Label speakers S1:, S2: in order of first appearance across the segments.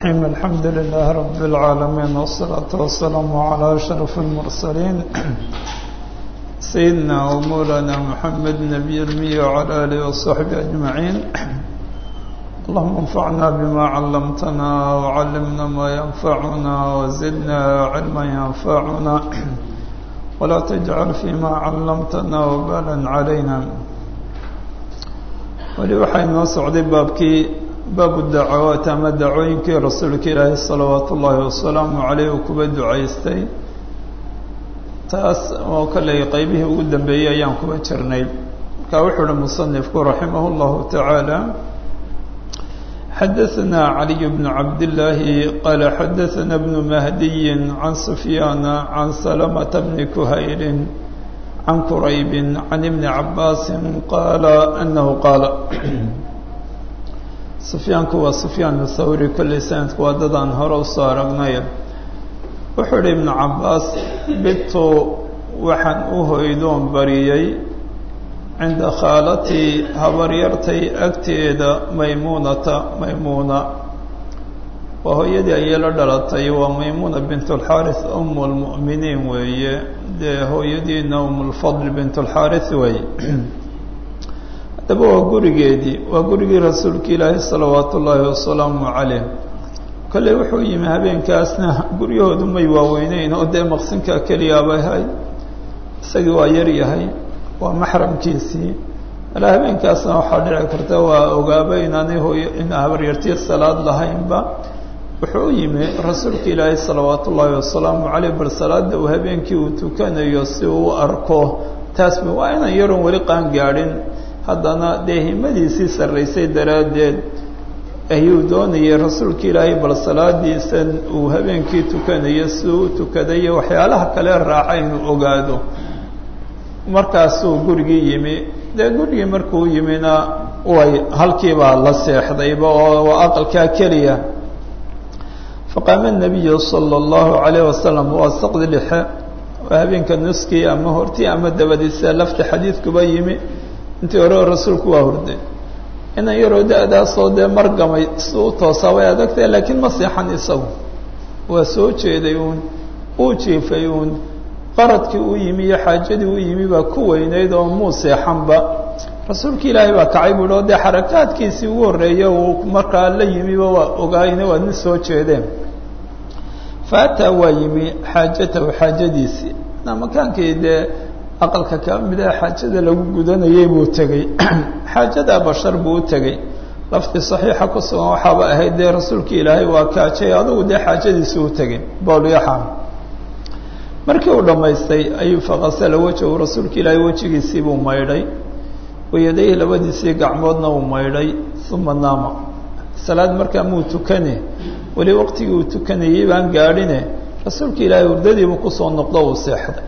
S1: الحمد لله رب العالمين والصلاة والسلام على أشرف المرسلين سيدنا ومولانا محمد نبي المية وعلى آله وصحبه أجمعين اللهم انفعنا بما علمتنا وعلمنا ما ينفعنا وزدنا علما ينفعنا ولا تجعل فيما علمتنا وبالا علينا weli waxaa inoo socday baabkii baabu dacawaat ama dacooyinkii rasuulka ilaahi salawaatu ullaahi wasalaamu caleyh uu kuba ducaystay taas oo kale qeybihii ugu dambeeyey ayaan kuba jirnay markaa wuxuu uhi musanifku raximah اllahu tacaala xadaثna caliy bnu cabdillaahi qaala xadaثna bnu mahdiyi can sufyaana can salamata bni kuhayrin can quraybi can ibni cabaasin qaala anahu qaala sufyaanku waa sufyaan thawri kolley sanadku waa dadaan hore usoo aragnay wuxuu ihi ibnu cabaas bidtu waxaan u hoydoon bariyey cinda khaalatii habaryartay agteeda maymuunata maymuuna waa hooyadii ayay la dhalatay waa maymuuna bint اlxaariث um اlmu'miniin weeye dee hooyadiina um lfadl bint اlxaariث weeye haddaba waa gurigeedii waa gurigii rasuulka ilaahi salawaatu ullaahi wasalaamu caleyh kolley wuxuu yimi habeenkaasna guryahoodu may waaweyneyn oo dee maqsinka keliyaabay hay isagii waa yar yahay waa maxramkiisii alaa habeenkaasna waxaa dhici karta waa ogaaba inaanay hooyo in habaryartiya salaad lahaynba wuxuu u yimi rasuulka ilaahi salawaatu ullaahi wasalaamu caleyh bal salaada uu habeenkii uu tukanayo si uu u arko taasba waa inaan yaroon weli qaan gaadhin haddana dee himadiisii sarraysay daraaddeed ayuu doonayay rasuulka ilaahay bal salaadiisan uu habeenkii tukanayo si uu u tukadayo waxyaalaha kale raaca inuu ogaado markaasuu gurigii yimi dee gurigii markuu yimina way halkiibaa la seexdayba oo waa aqalkaa keliya faqaama nabiyu sala allahu calayh wasalam waa saqdi lixe waa habeenka nuskii ama hortii ama dabadiisa lafta xadiidkuba yimi intii hore rasuulku waa hurday inan yaroo da-daasoo dee margamay si u toosaa way adagtahay laakiin ma seexan isagu waa soo jeeday uun uu jiifay uun qaradkii u yimi iyo xaajadii u yimi baa ku weynayd oo muu seexanba rasuulka ilaahay baa kacay buuhi oo dee xarakaadkiisii ugu horreeya uu markaa la yimiba waa ogaayna waa nin soo jeedeen fa ataa waa yimi xaajatahu xaajadiisii makaankii dee aqalka ka mid a xaajada lagu gudanayay buu tegey xaajada bashar buu u tegey laftii saxiixa ku sugan waxaaba ahayd dee rasuulka ilaahay waa kaajay adugu dee xaajadiisii u tegey bowlyaxa markii uu dhammaystay ayuu faqasala wejahu rasuulka ilaahay wejigiisii buu maydhay wayadayhi labadiisii gacmoodna uu maydhay uma naama salaad markaa muu tukane weli waqtigii uu tukanayay baan gaadhine rasuulka ilaahay hurdadiibuu kusoo noqdo uu seexday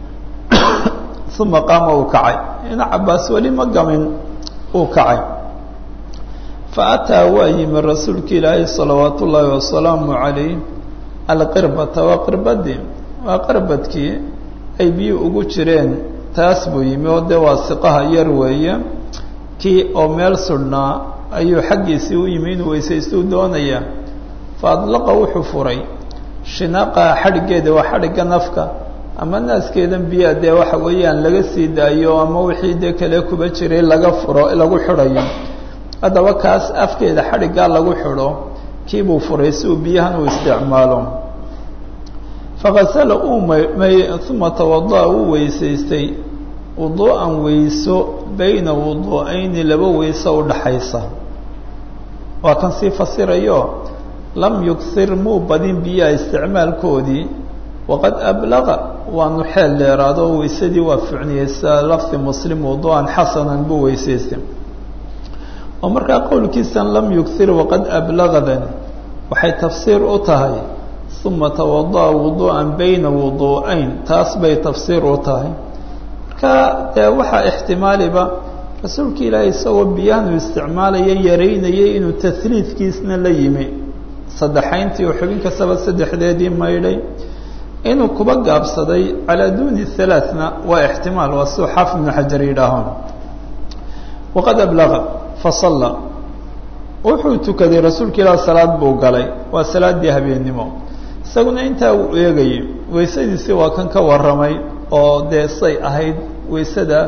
S1: uma qaama uu kacay ina cabaas weli ma gamin uu kacay fa ataa waa yimi rasuulka ilaahay salawaatu ullaahi wasalaamu calayh alqirbata waa qirbadii waa qarbadkii ay biyo ugu jireen taas buu yimi oo dee waa siqaha yar weeye kii oo meel sudhnaa ayuu xaggiisii u yimi inuu weysaystuu doonaya fa adlaqa wuxuu furay shinaqaha xadhiggeeda waa xadhigga nafka ama naaskeedan biyaa dee waxa weeyaan laga sii daayo ama wixii dee kale kuba jiray laga furo lagu xidhayo haddaba kaas afkeeda xadhiggaa lagu xidho kiibuu furay si uu biyahan uu isticmaalo fakasala uu may uma tawada'a uu weysaystay wuduu'an weyso bayna wuduu'ayni laba weyso udhaxaysa waa kan sii fasirayo lam yuksir muu badin biyaha isticmaalkoodii waqad ablaqa waanu xeel dheeraado weysadii waa ficniyeysa lafdi muslim wuduu'an xasanan buu weysaystay oo markaa qowlkiisan lam yuksir waqad ablaqadan waxay tafsiir u tahay uma tawada'a wuduu'an bayna wuduu'ayn taas bay tafsiir u tahay marka dee waxaa ixtimaaliba rasuulka ilaahay isagoo biyahan uu isticmaalaya yaraynayay inuu tasliidkiisna la yimi saddexayntii oo xubin kastaba saddexdeedii maydhay inuu kuba gaabsaday calaa duuni halaaثna waa ixtimaal waa suu xaafid ibnu xajar yidhaaho waqad ablaqa fasalla wuxuu tukaday rasuulka ilaah salaad buu galay waa salaadii habeennimo isaguna intaa uu eegayay weysadiisii waa kan ka warramay oo dee say ahayd weysada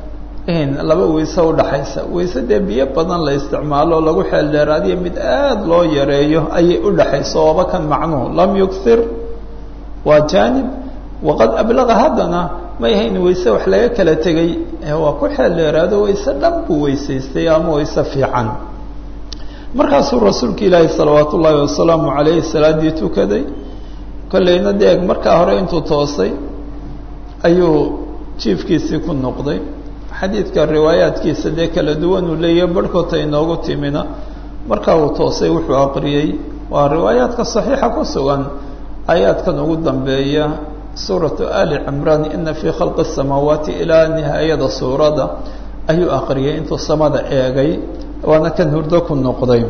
S1: laba weyse udhaxaysa weyse dee biyo badan la isticmaalo lagu xeel dheeraadiyo mid aada loo yareeyo ayay udhaxayso ooba kan macnuhu lam yuksir waa jaanib waqad ablaqa haddana may hayn weyse wax laga kala tegay waa ku xeel dheeraado weyse dhan buu weysaystay ama weyse fiican markaasuu rasuulka ilaahi salawaat ullaahi wasalaamu calayhi salaadii tukaday kollayna deeg markaa hore intuu toosay ayuu jiifkiisii ku noqday xadiidka riwaayaadkiisa dee kala duwan uu leeyahay barhkoota inoogu timina markaa uu toosay wuxuu aqriyey waa riwaayaadka saxiixa ku sugan aayaadkan ugu dambeeya suuratu ali cimraan ina fii khalqi asamaawaati ilaa nihaayada suuradda ayuu aqriyay intuu samada eegay waana kan hurdo ku noqday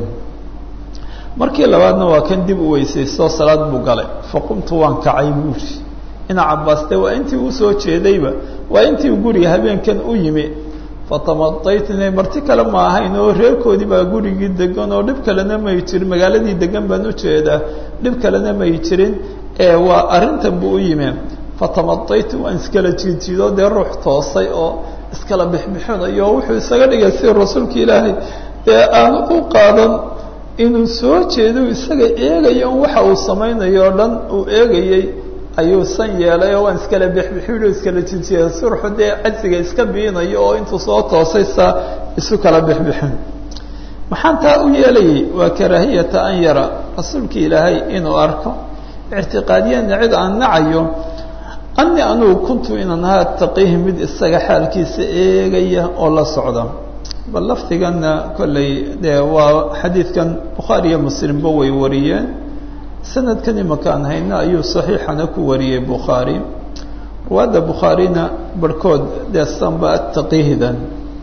S1: markii labaadna waa kan dib u weysaysto salaad buu galay faqumtu waan kacay buuri ina cabaaste waa intii uu soo jeedayba waa intii uu guriga habeenkan u yimi fatamadaytne marti kale ma ahayn oo reerkoodii baa gurigii degan oo dhib kalena may jirin magaaladii degan baan u jeedaa dhib kalena may jirin ee waa arrintan buu u yimi fatamadaytu waan iskala jiidjiido dee ruux toosay oo iskala bixbixinayo oo wuxuu isaga dhigay si rasuulka ilaahay dee aan u qaadan inuu soo jeedo isaga eegayo on waxa uu samaynayo o dhan uu eegayey ayuu san yeelay oo waan iskala bixbixin iskala jijiya si ruuxu dee cajsiga iska biinayo oo intuu soo toosay saa isu kala bixbixin maxaan taa u yeelayay waa karaahiyata an yara rasuulka ilaahay inuu arko ictiqaadiyana cid aan nacayo ani anugu kuntu inaan ahaa taqihi mid isaga xaalkiisa eegaya oo la socda bal lafdiganna kolley dee waa xadiidkan bukhaari iyo muslimba way wariyeen sanadkan imakaan hayna ayuu saxiixana ku wariyey bukhaari ruwaadda bukhaarina barhkood dee sanba ataqihdan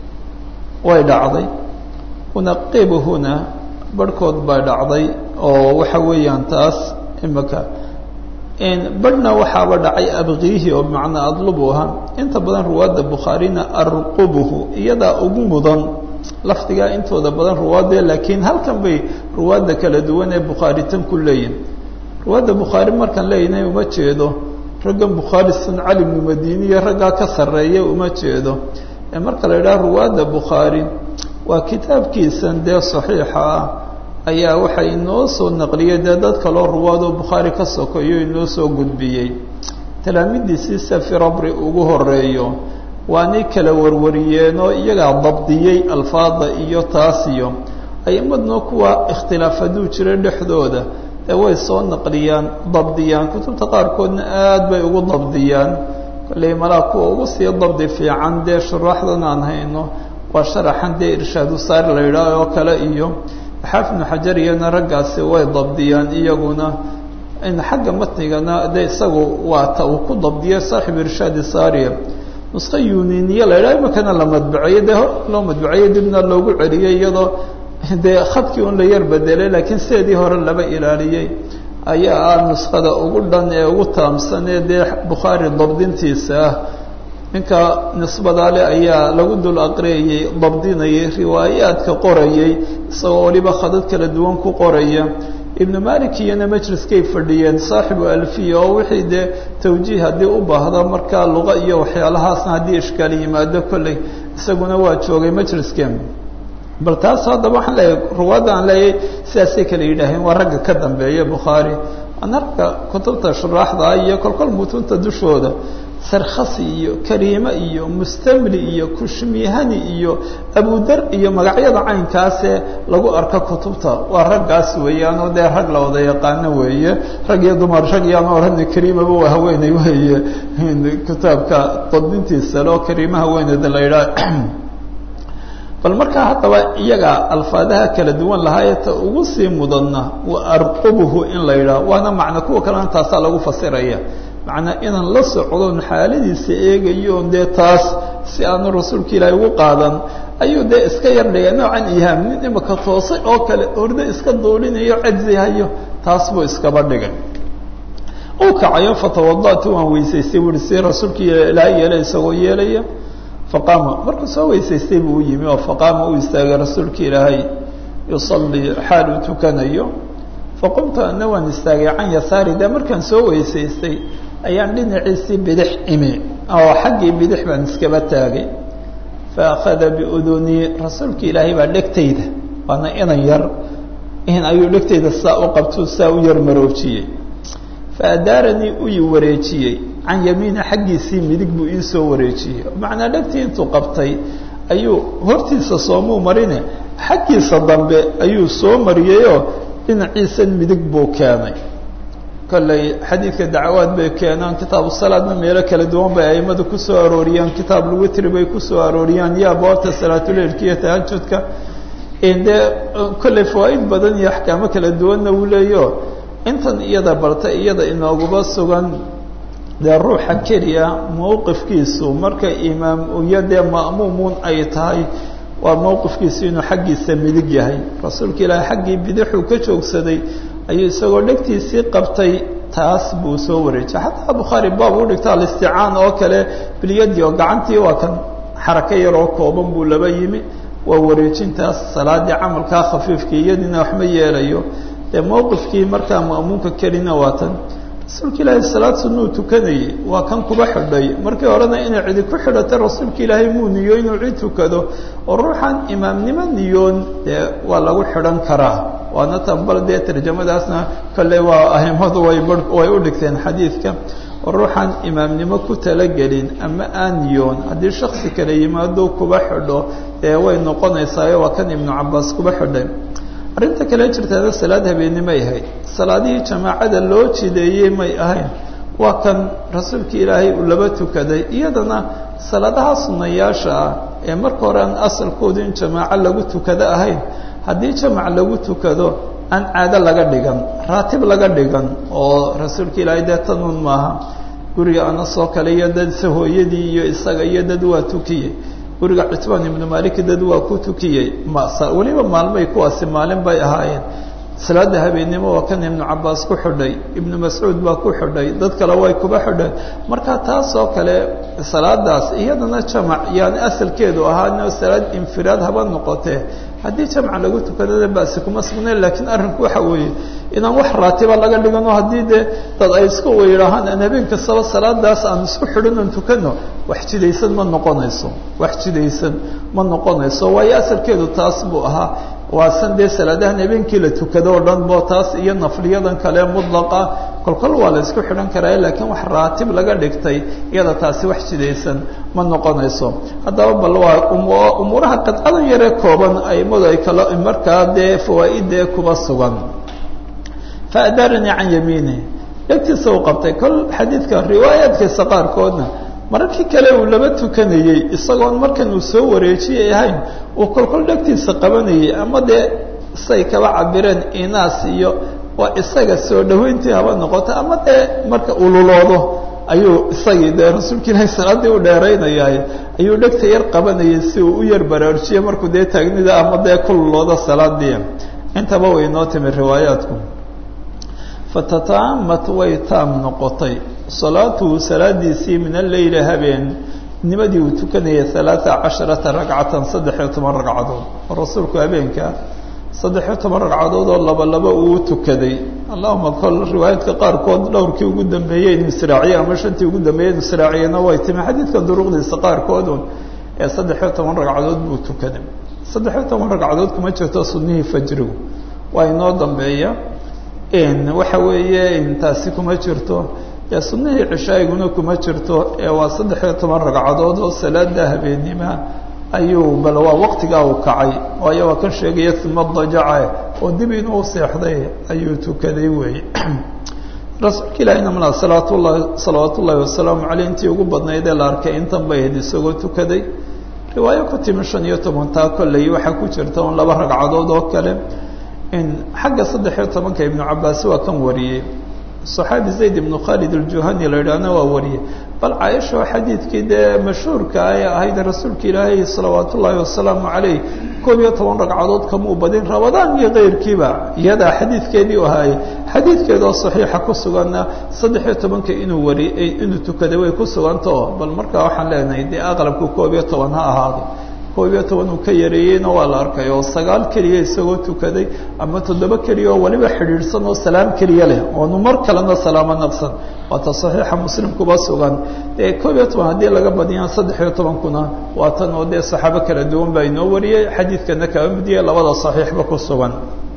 S1: way dhacday unaqibuhuna barhkood baa dhacday oo waxa weeyaan taas imaka barhna waxaaba dhacay abqiihi oo bimacnaa adlubuha inta badan ruwaadda bukhaarina arqubuhu iyadaa ugu mudan lafdigaa intooda badan ruwaadde laakiin halkan bay ruwaadda kala duwan ee bukhaari tan ku leeyihin ruwaadda bukhaari markaan leeyahnay uma jeedo raggan bukhaari sun cali bnu madiniya raggaa ka sarreeya uma jeedo ee marka la idhaha ruwaadda bukhaari waa kitaabkiisan dee saxiixa ah ayaa waxay inoo soo naqliyey dee dad kaloo ruwaadoo bukhaari ka sokeeyo inoo soo gudbiyey talaamidiisii safirabri ugu horeeyo waanay kala warwariyeenoo iyagaa dabdiyey alfaada iyo taasiyo aimadna kuwa ikhtilaaf hadduu jiro dhexdooda ee way soo naqliyaan dabdiyaan kutubta qaarkoodna aad bay ugu dabdiyaan kolley malaa kuwa ugu sii dabdi fiican dee shuraaxdan aan hayno waa sharaxan dee irshaadu saar la yidhaah oo kale iyo xaafid ibnu xajar iyana raggaasi way dabdiyaan iyaguna in xagga matnigana de isagu waa ta uu ku dabdiyay saaxib irshaadi saariya nusqo yuniniya la yidhaha imakana la madbaceeyo dee loo madbaceeyo dibna loogu celiyey iyadoo dee khadkii un la yar bedelay laakiin sideedii hore laba ilaaliyey ayaa ah nuskhada ugu dhan ee ugu taamsan ee dee bukhaari dabdintiisa ah ninka nisbadaale ayaa lagu dul aqriyayey dabdinayay riwaayaadka qorayay isagoo waliba khadad kala duwan ku qoraya ibnu malik iyona majliskay fadhiyeen saaxibu alfiya oo wixii dee tawjiih haddii u baahda markaa luqa iyo waxyaalahaasna haddii ishkaal yimaado kolley isaguna waa joogay majliskeen bal taas haddaba waxaan leeyahay ruwaadda aan leeyahay sidaasay kala yidhaaheen waa ragga ka dambeeya bukhaari waana ragga kutubta shuraaxda iyo kolkol mutunta dushooda sarkhasi iyo kariime iyo mustamli iyo kushmihani iyo abudar iyo magacyada caynkaasee lagu arka kutubta waa raggaas weeyaan oo dee rag la wada yaqaano weeye rag iyo dumar rag iyaan orani kariimaba waa haweeney weeye kitaabka dabdintiisa loo kariima haweeneyda la yidhaah bal markaa haddaba iyaga alfaadaha kala duwan lahaayeta ugu sii mudanna wa arqubuhu in la yidhaah waana macna kuwa kalena taasaa lagu fasiraya macnaa inaan la socdon xaaladiisa eegayo dee taas si aanu rasuulka ilaahay ugu qaadan ayuu dee iska yar dhigay noocan ihaam nin imaka toosay oo kale ordo iska duulinayo cajzihayo taas buu iskaba dhigay u kacayo fatawadatu waan weysaystay buui si rasuulka ilaahay yeelay isagoo yeelaya faqaama markuu soo weysaystay buu u yimi oo faqaama uu istaagay rasuulka ilaahay yusalii xaal uu tukanayo faqumtu ana waan istaagay can yasaari dee markaan soo weysaystay ayaan dhinaciisii bidix imi oo xaggii bidix baan iskaba taagay faakhada biudunii rasuulka ilaahay baa dhegtayda waana inan yar in ayuu dhegtayda saa u qabtuu saa u yar maroojiyey faadaaranii u i wareejiyey can yamiina xaggiisii midig buu ii soo wareejiyey macnaa dhegtii intuu qabtay ayuu hortiisa soomuu marine xaggiisa dambe ayuu soo mariyeyoo dhinaciisan midig buu keenay kolley xadiidka dacwaad bay keenaan kitaabu salaadna meelo kala duwan bay aimadu kusoo arooriyaan kitaab lwitri bay kusoo arooriyaan iyo abwaabta salaatuleilka iyo tahajudka dee kolley fawaaid badan iyo axkaamo kala duwanna uu leeyo intan iyada barta iyada inooguba sugan dee ruuxa keliya mowqifkiisu marka imaam iyo dee ma'muumuun ay tahay waa mowqifkiisu inuu xaggiisa midig yahay rasuulka ilaahay xaggii bidixuu ka joogsaday ayuu isagoo dhegtiisii qabtay taas buu soo wareejiyay xataa bukhaari baab u dhigta alisticaan oo kale bilyadi oo gacantii waa kan xarako yaroo kooban buu laba yimi waa wareejintaas salaadii camalkaa khafiifkii iyadiina waxma yeelayo dee mowqifkii markaa ma'muunka kelina waa tan rasuulka ilaahay salaad sunuu tukanayay waa kan kuba xidhay markii horena inay cidi ku xidhatay rasuulka ilaahay muu niyo inuu cid tukado oo ruuxan imaamnimo niyoon dee waa lagu xidhan karaa waana tan bal dee tarjamadaasna kolley waa ahimadu way way u dhigteen xadiidka oo ruuxan imaamnimo ku talagelin ama aan niyoon haddii shaksi kale yimaado kuba xidho dee way noqonaysaayo waa kan ibnu cabaas kuba xidhay arrinta kale jirtaada salaad habeennimay ahayd salaadihii jamaacada loo jideeyey may ahayn waa kan rasuulka ilaahay uu laba tukaday iyadana salaadaha sunayaasha ah ee marka hore aan asalkoodu in jamaaco lagu tukado ahayn haddii jamac lagu tukado aan caado laga dhigan raatib laga dhigan oo rasuulka ilaahay dee tanuun maaha guriga anasoo kale iyo dad hooyadii iyo isaga iyo dad waa tukiyey guriga citbaan ibnu malik dad waa ku tukiyey weliba maalmay kuwaasi maalin bay ahaayeen salaada habeennimo waa kan ibnu cabaas ku xidhay ibnu mascuud baa ku xidhay dad kale way kuba xidheen marka taas oo kale salaadaas iyadana jamac yaani asalkeedu ahaano salaad infiraad haba noqotee haddii jamca lagu tukadada basi kuma sugnayn laakiin arrinku waxa weeye inaan wax raatiba laga dhigano haddii dee dad ay isku weyidhaahaan aan habeen kastaba salaadaas aan isku xidhan oon tukano wax jidaysan ma noqonayso wax jidaysan ma noqonayso waayo asalkeedu taas buu ahaa waa san dee salaadahan habeenkii la tukado o dhan bo taas iyo nafliyadan kale mudlaqa kolkol waa la isku xidhan karaa laakiin wax raatib laga dhigtay iyada taasi wax jidaysan ma noqonayso haddaba bal waa umuuraha qadcadan yaree kooban aimadu ay kala markaa dee fawaaidee kuba sugan faadaaranii can yamiini dhegtiisa uu qabtay kol xadiidka riwaayaadkiisa qaarkoodna mararkii kale uu laba tukanayey isagoon markan uu soo wareejiyay ahayn uu kolkol dhegtiisa qabanayay ama dee say kaba cabireen inaas iyo waa isaga soo dhaweyntii haba noqoto ama dee marka ululoodo ayuu isagii dee rasuulka ilaahi salaaddii u dheeraynayaay ayuu dhegta yar qabanayay si uu u yar baraarujiyo markuu dee taagnida ama dee ku luloodo salaadii intaba way inoo timi riwaayaadku fatataamat way taam noqotay salaatuhu salaadiisii min alleyli habeen nimadii uu tukanayay alaaa casharata ragcatan saddex-iyo toban ragcadood oo rasuulku habeenka saddex-iyo toban ragcadood oo laba laba uu tukaday allahuma kol riwaayaadka qaarkood dhowrkii ugu dambeeyey inu israaciye ama shantii ugu dambeeyey inu israaciyena way timi xadiidkan duruqdiisa qaarkoodun ee saddex-iyo toban ragcadood buu tukaday saddex-iyo toban ragcadood kuma jirto sunnihii fajrigu waa inoo dambeeya waxa weeye taasi kuma jirto ee sunnihii cishaa'iguna kuma jirto ee waa saddex-iyo toban ragcadood oo salaada habeennima ayuu bal waa waqtigaa uu kacay waayo waa kan sheegaya uma dajaca oo dib inuu seexday ayuu tukaday weeye rasuulka ilaahina mala salaat llahi salawaat ullaahi wasalaamu caleyh intii ugu badnayd ee la arkay intan bay ahayd isagoo tukaday riwaayo ku timi shan iyo tobantaa kolley waxaa ku jirta un laba ragcadood oo kale in xagga saddex-iyo tobanka ibnu cabaas waa kan wariyey صaxaabi zayd ibnu khalid aljuhani la yidhaahna waa wariyey bal caaisha oo xadiidkii dee mashhuurka ay ahayd rasuulka ilaahay salawaat ullaahi wasalaamu caleyh koob iyo toban ragcadood kamuu badin rabadaan iyo keyrkiiba iyadaa xadiidkeedii u ahaayey xadiidkeedoo saxiixa ku suganna saddex-iyo tobanka inuu wari inuu tukaday way ku sugantao bal markaa waxaan leenahay dee aqlabku koob iyo toban ha ahaado koob iyo toban uu ka yareeyeyna waa la arkay oo sagaal keliya isagoo tukaday ama toddoba keliya oo waliba xidhiidhsan oo salaam keliya leh oonu mar kalena salaamo naqsan waata saxiixa muslim kuba sugan dee koob iyo toban haddii laga badiyaan saddex iyo tobankuna waa tan oo dee saxaabo kala duwan baa inoo wariyey xadiidkana kaa midiyey labada saxiixba ku sugan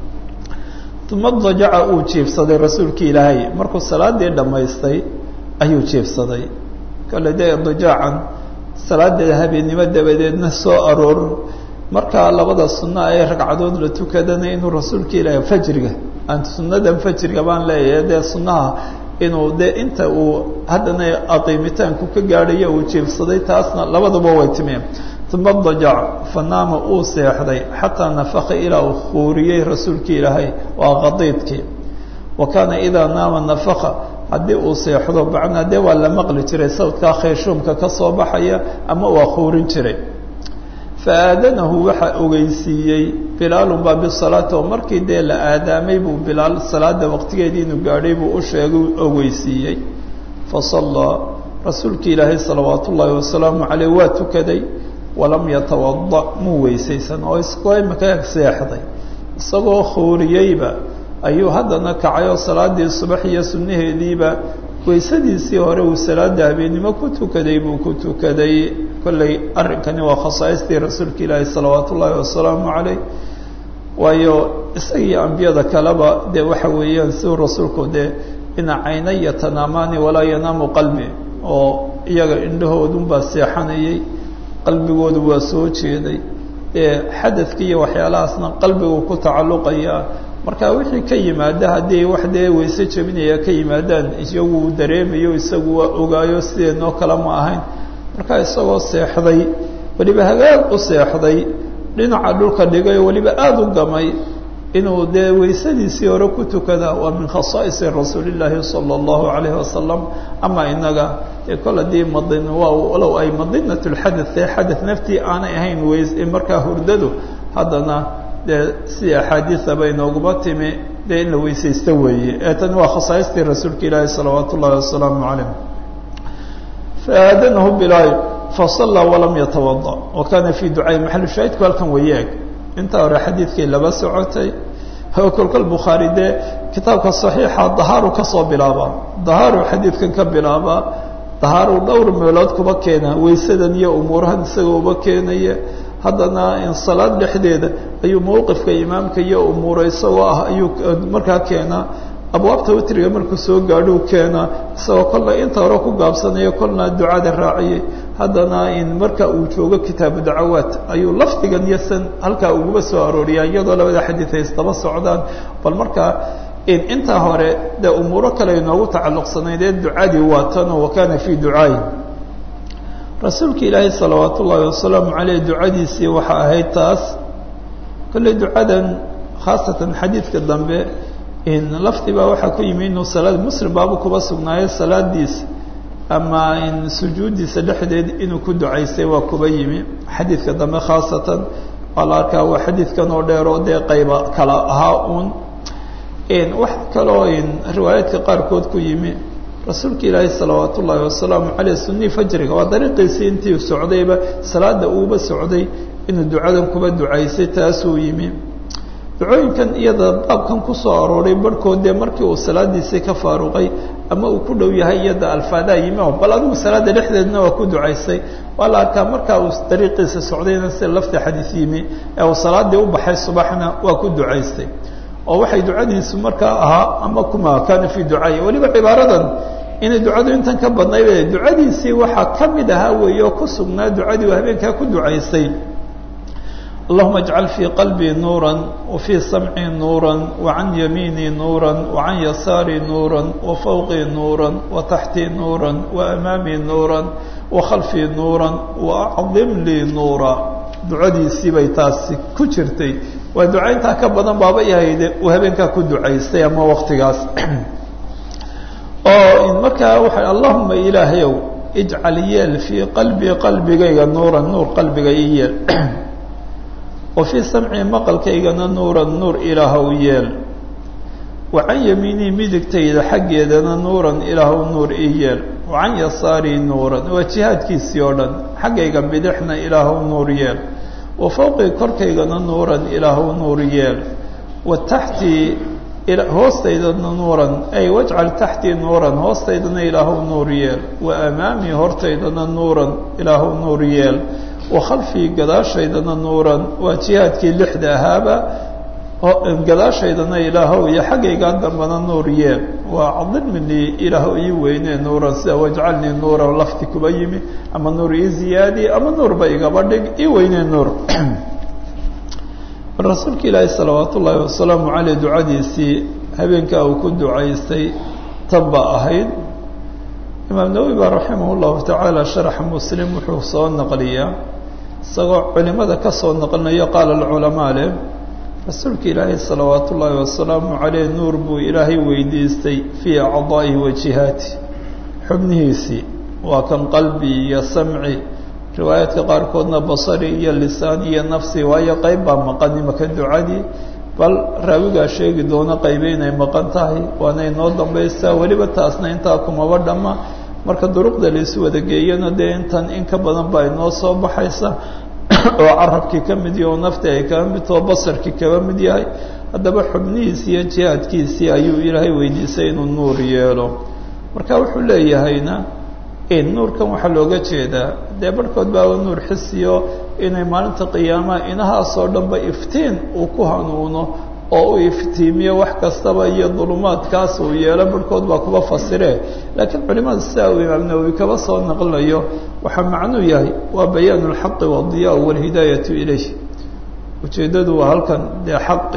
S1: uma dajaca uu jiifsaday rasuulkii ilaahay markuu salaadii dhammaystay ayuu jiifsaday kale dee dajaacan salaada habeennimo dabadeedna soo aroor markaa labada sunno ee ragcadood la tukadana inuu rasuulka ilaahay fajriga aan sunnadan fajriga baan leeyahay dee sunnaha inuu dee inta uu haddana aqiimitaanku ka gaadhayo uu jiifsaday taasna labaduba way timeen uma dajac fanaama uu seexday xataa nafaka ilaa uu khuuriyey rasuulkii ilaahay waa qadiidkii wa kaana idaa naama nafaka haddii uu seexdo macnaa dee waa la maqli jiray sawdkaa khayshuumka ka soo baxaya ama waa khuurin jiray faaadanahu waxaa ogeysiiyey bilaalun baa bisalaati oo markii dee la aadaamay buu bilaal salaada waqtigeedii inuu gaadhay buu u sheegay ogeysiiyey fasallaa rasuulkii ilaahay salawaat ullaahi wasalaamu caleyh waa tukaday walam yatawada muu weysaysan oo iskoo imika seexday isagoo khuuriyeyba ayuu haddana kacay oo salaadii subax iyo sunnaheediiba weysadiisii hore uu salaada habeennimo ku tukaday buu ku tukaday kolley arrinkani waa khasaaistii rasuulka ilaahi salawaat ullaahi wasalaamu caleyh waayo isagii ambiyada kaleba dee waxa weeyaan siduu rasuulku dee ina caynaya tanaamaani walaa yanaamu qalbi oo iyaga indhahoodunbaa seexanayay qalbigoodu waa soo jeeday dee xadadki iyo waxyaalahaasna qalbigu ku tacalluqaya marka wixii ka yimaada haddii wax dee weyse jebinaya ka yimaadaan iyagu dareemayo isagu waa ogaayo sideenoo kale ma ahayn marka isagoo seexday weliba hagaag u seexday dhinaca dhulka dhigay oo weliba aada u gamay inuu dee weysadiisii hore ku tukada waa min khasaa'isi rasuulillaahi sala allahu calayhi wasalam ama inaga dee kol haddii madin waa walow ay madinat lxadath ee xadath naftii aanay ahayn weys markaa hurdadu haddana dee sidii axaadiidaba inooguma timi dee in la weysaysto weeye ee tani waa khasaaistii rasuulka ilaahi salawaat ullahi wasalaamu calayh faadanahu bilaal fasallaa walam yatawada wa kaana fii ducaai maxalu shaahidku halkan weyeeg intaa hore xadiidkii laba socotay oo kolkol bukhaari dee kitaabka saxiixa dahaaru kasoo bilaabaa dahaaru xadiidkan ka bilaabaa dahaaru dhowr meelood kuba keena weysadan iyo umuurahan isagoo uba keenaya haddana in salaad dhexdeeda ayuu mawqifka imaamka iyo umuura isagoo ah ayuu markaa keenaa abwaabta witriga markuu soo gaadhuu keenaa isagoo kolna inta hore ku gaabsanayo kolna ducada raaciyey haddana in marka uu joogo kitaabu dacawaat ayuu lafdigan iyo san halkaa uguba soo arooriyaa iyadoo labada xadiid ay isdaba socdaan bal markaa in intaa hore dee umuuro kale inoogu tacalluqsanayd ee ducadii waa tanoo wa kaana fii ducaayi rasuulka ilaahay salawaat ullaahi wasalaamu caleyh ducadiisii waxaa ahayd taas kolley ducadan khaasatan xadiidka dambe in lafdi baa waxaa ku yimi inuu salaad muslim baaba kuba sugnaayo salaadiisa ama in sujuuddiisa dhexdeed inuu ku ducaystay waa kuba yimi xadiidka dambe khaasatan waa la arkaa waa xadiidkan oo dheer oo dee qayba kala ahaa uun wax kaloo in riwaayaadka qaarkood ku yimi rasuulka ilaahay salawaat ullaahi wasalaamu caleyh sunii fajriga waa dariiqiisii intii socdayba salaada uuba socday inuu ducadan kuba ducaysay taasuu yimi ducooyinkan iyada baabkan kusoo arooray barhkood dee markii uu salaadiisii ka faaruqay ama uu ku dhow yahay iyada alfaadaa yimi oo bal adigu salaada dhexdeedna waa ku ducaysay waa la arkaa markaa uu dariiqiisa socdayna sida lafti xadiis yimi ee uu salaadii u baxay subaxna waa ku ducaystay oo waxay ducadiisu markaa ahaa ama kuma kaana fii ducaaya weliba cibaaradan inay ducadu intan ka badnaybe ducadiisii waxaa ka mid ahaa weeye oo ku sugnaa ducadii uu habeenkaa ku ducaystay اللهma اجعل في قلبي نورا وفي سمعي نورا وعن يميني نورا وعن يساري نورا وفوقي نورا وتحتي نورا وأمامي نورا وخلفي نورا وأعظم لي نورا ducadiisii bay taasi ku jirtay waa ducayntaa ka badan baaba ihayde uu habeenkaa ku ducaystay ama waktigaas oo markaa waxa allahuma ilaahayow ijcal yeel fii qalbii qalbigayga nuuran nuur qalbiga i yeel wa fii samcii maqalkaygana nuuran nuur ilaahw yeel wa can yamiinii midigtayda xaggeedana nuuran ilaahw nuur i yeel wa can yasaarii nuuran waa jihaadkiisii oo dhan xaggayga bidixna ilaahw nuur yeel wa fowqii korkaygana nuuran ilaahu nuur yeel wa taxtii hoostaydana nuuran ay wajcal taxtii nuuran hoostaydana ilaahu nuur yeel wa amaamii hortaydana nuuran ilaahu nuur yeel wa khalfii gadaashaydana nuuran waa jihaadkii lixda ahaaba gadaashaydana ilaahow iyo xaggaygaa dambana nuur yeel waa cadilminii ilaahu ii weynee nuuran sida wajcalnii nuuran lafti kuba yimi ama nuur ii ziyaadi ama nuurba igaba dhig ii weynee nuur rasuulka ilaahi salawaat ullaahi wasalaamu caleyh ducadiisii habeenkaa uu ku ducaystay tan ba ahayd imaam nawowi baa raximah llahu tacaala sharaxa muslim wuxuu soo naqliyaa isagoo culimada ka soo naqlinayo qaala alculamaa leh rasuulka ilaahi salawaat ullaahi wasalaamu caleyh nuur buu ilaahay weydiistay fii acdaa'ihi wa jihaati xubnihiisii waa kan qalbi iyo samci riwaayaadka qaarkoodna basari iyo lisaani iyo nafsi waayo qayb baa maqan imaka ducadii bal raawigaa sheegi doona qaybe inay maqan tahay waana inoo dambaysaa weliba taasna intaa kumaba dhamma marka duruqda laisu wada geeyana dee intan in ka badan baa inoo soo baxaysa oo carabkii ka mid yahi oo nafti ay kaba mid taho basarkii kaba mid yahay haddaba xubnihiisii iyo jihaadkiisii ayuu ilaahay weydiisay inuu nuur yeelo marka wuxuu leeyahayna nuurkan waxaa looga jeedaa dee barhkood baaba nuur xisiyo inay maalinta qiyaamaha inahaasoo dhanba iftiin uu ku hanuuno oo u iftiimiyo wax kastaba iyo dulumaadkaas uu yeelo barhkood baa kuba fasire laakiin culimada sidaa uu imaam nawowi kaba soo naqlinayo waxaa macnuu yahay waa bayaanu lxaqi wadiyaa walhidaayatu ilayh ujeeddadu waa halkan dee xaqi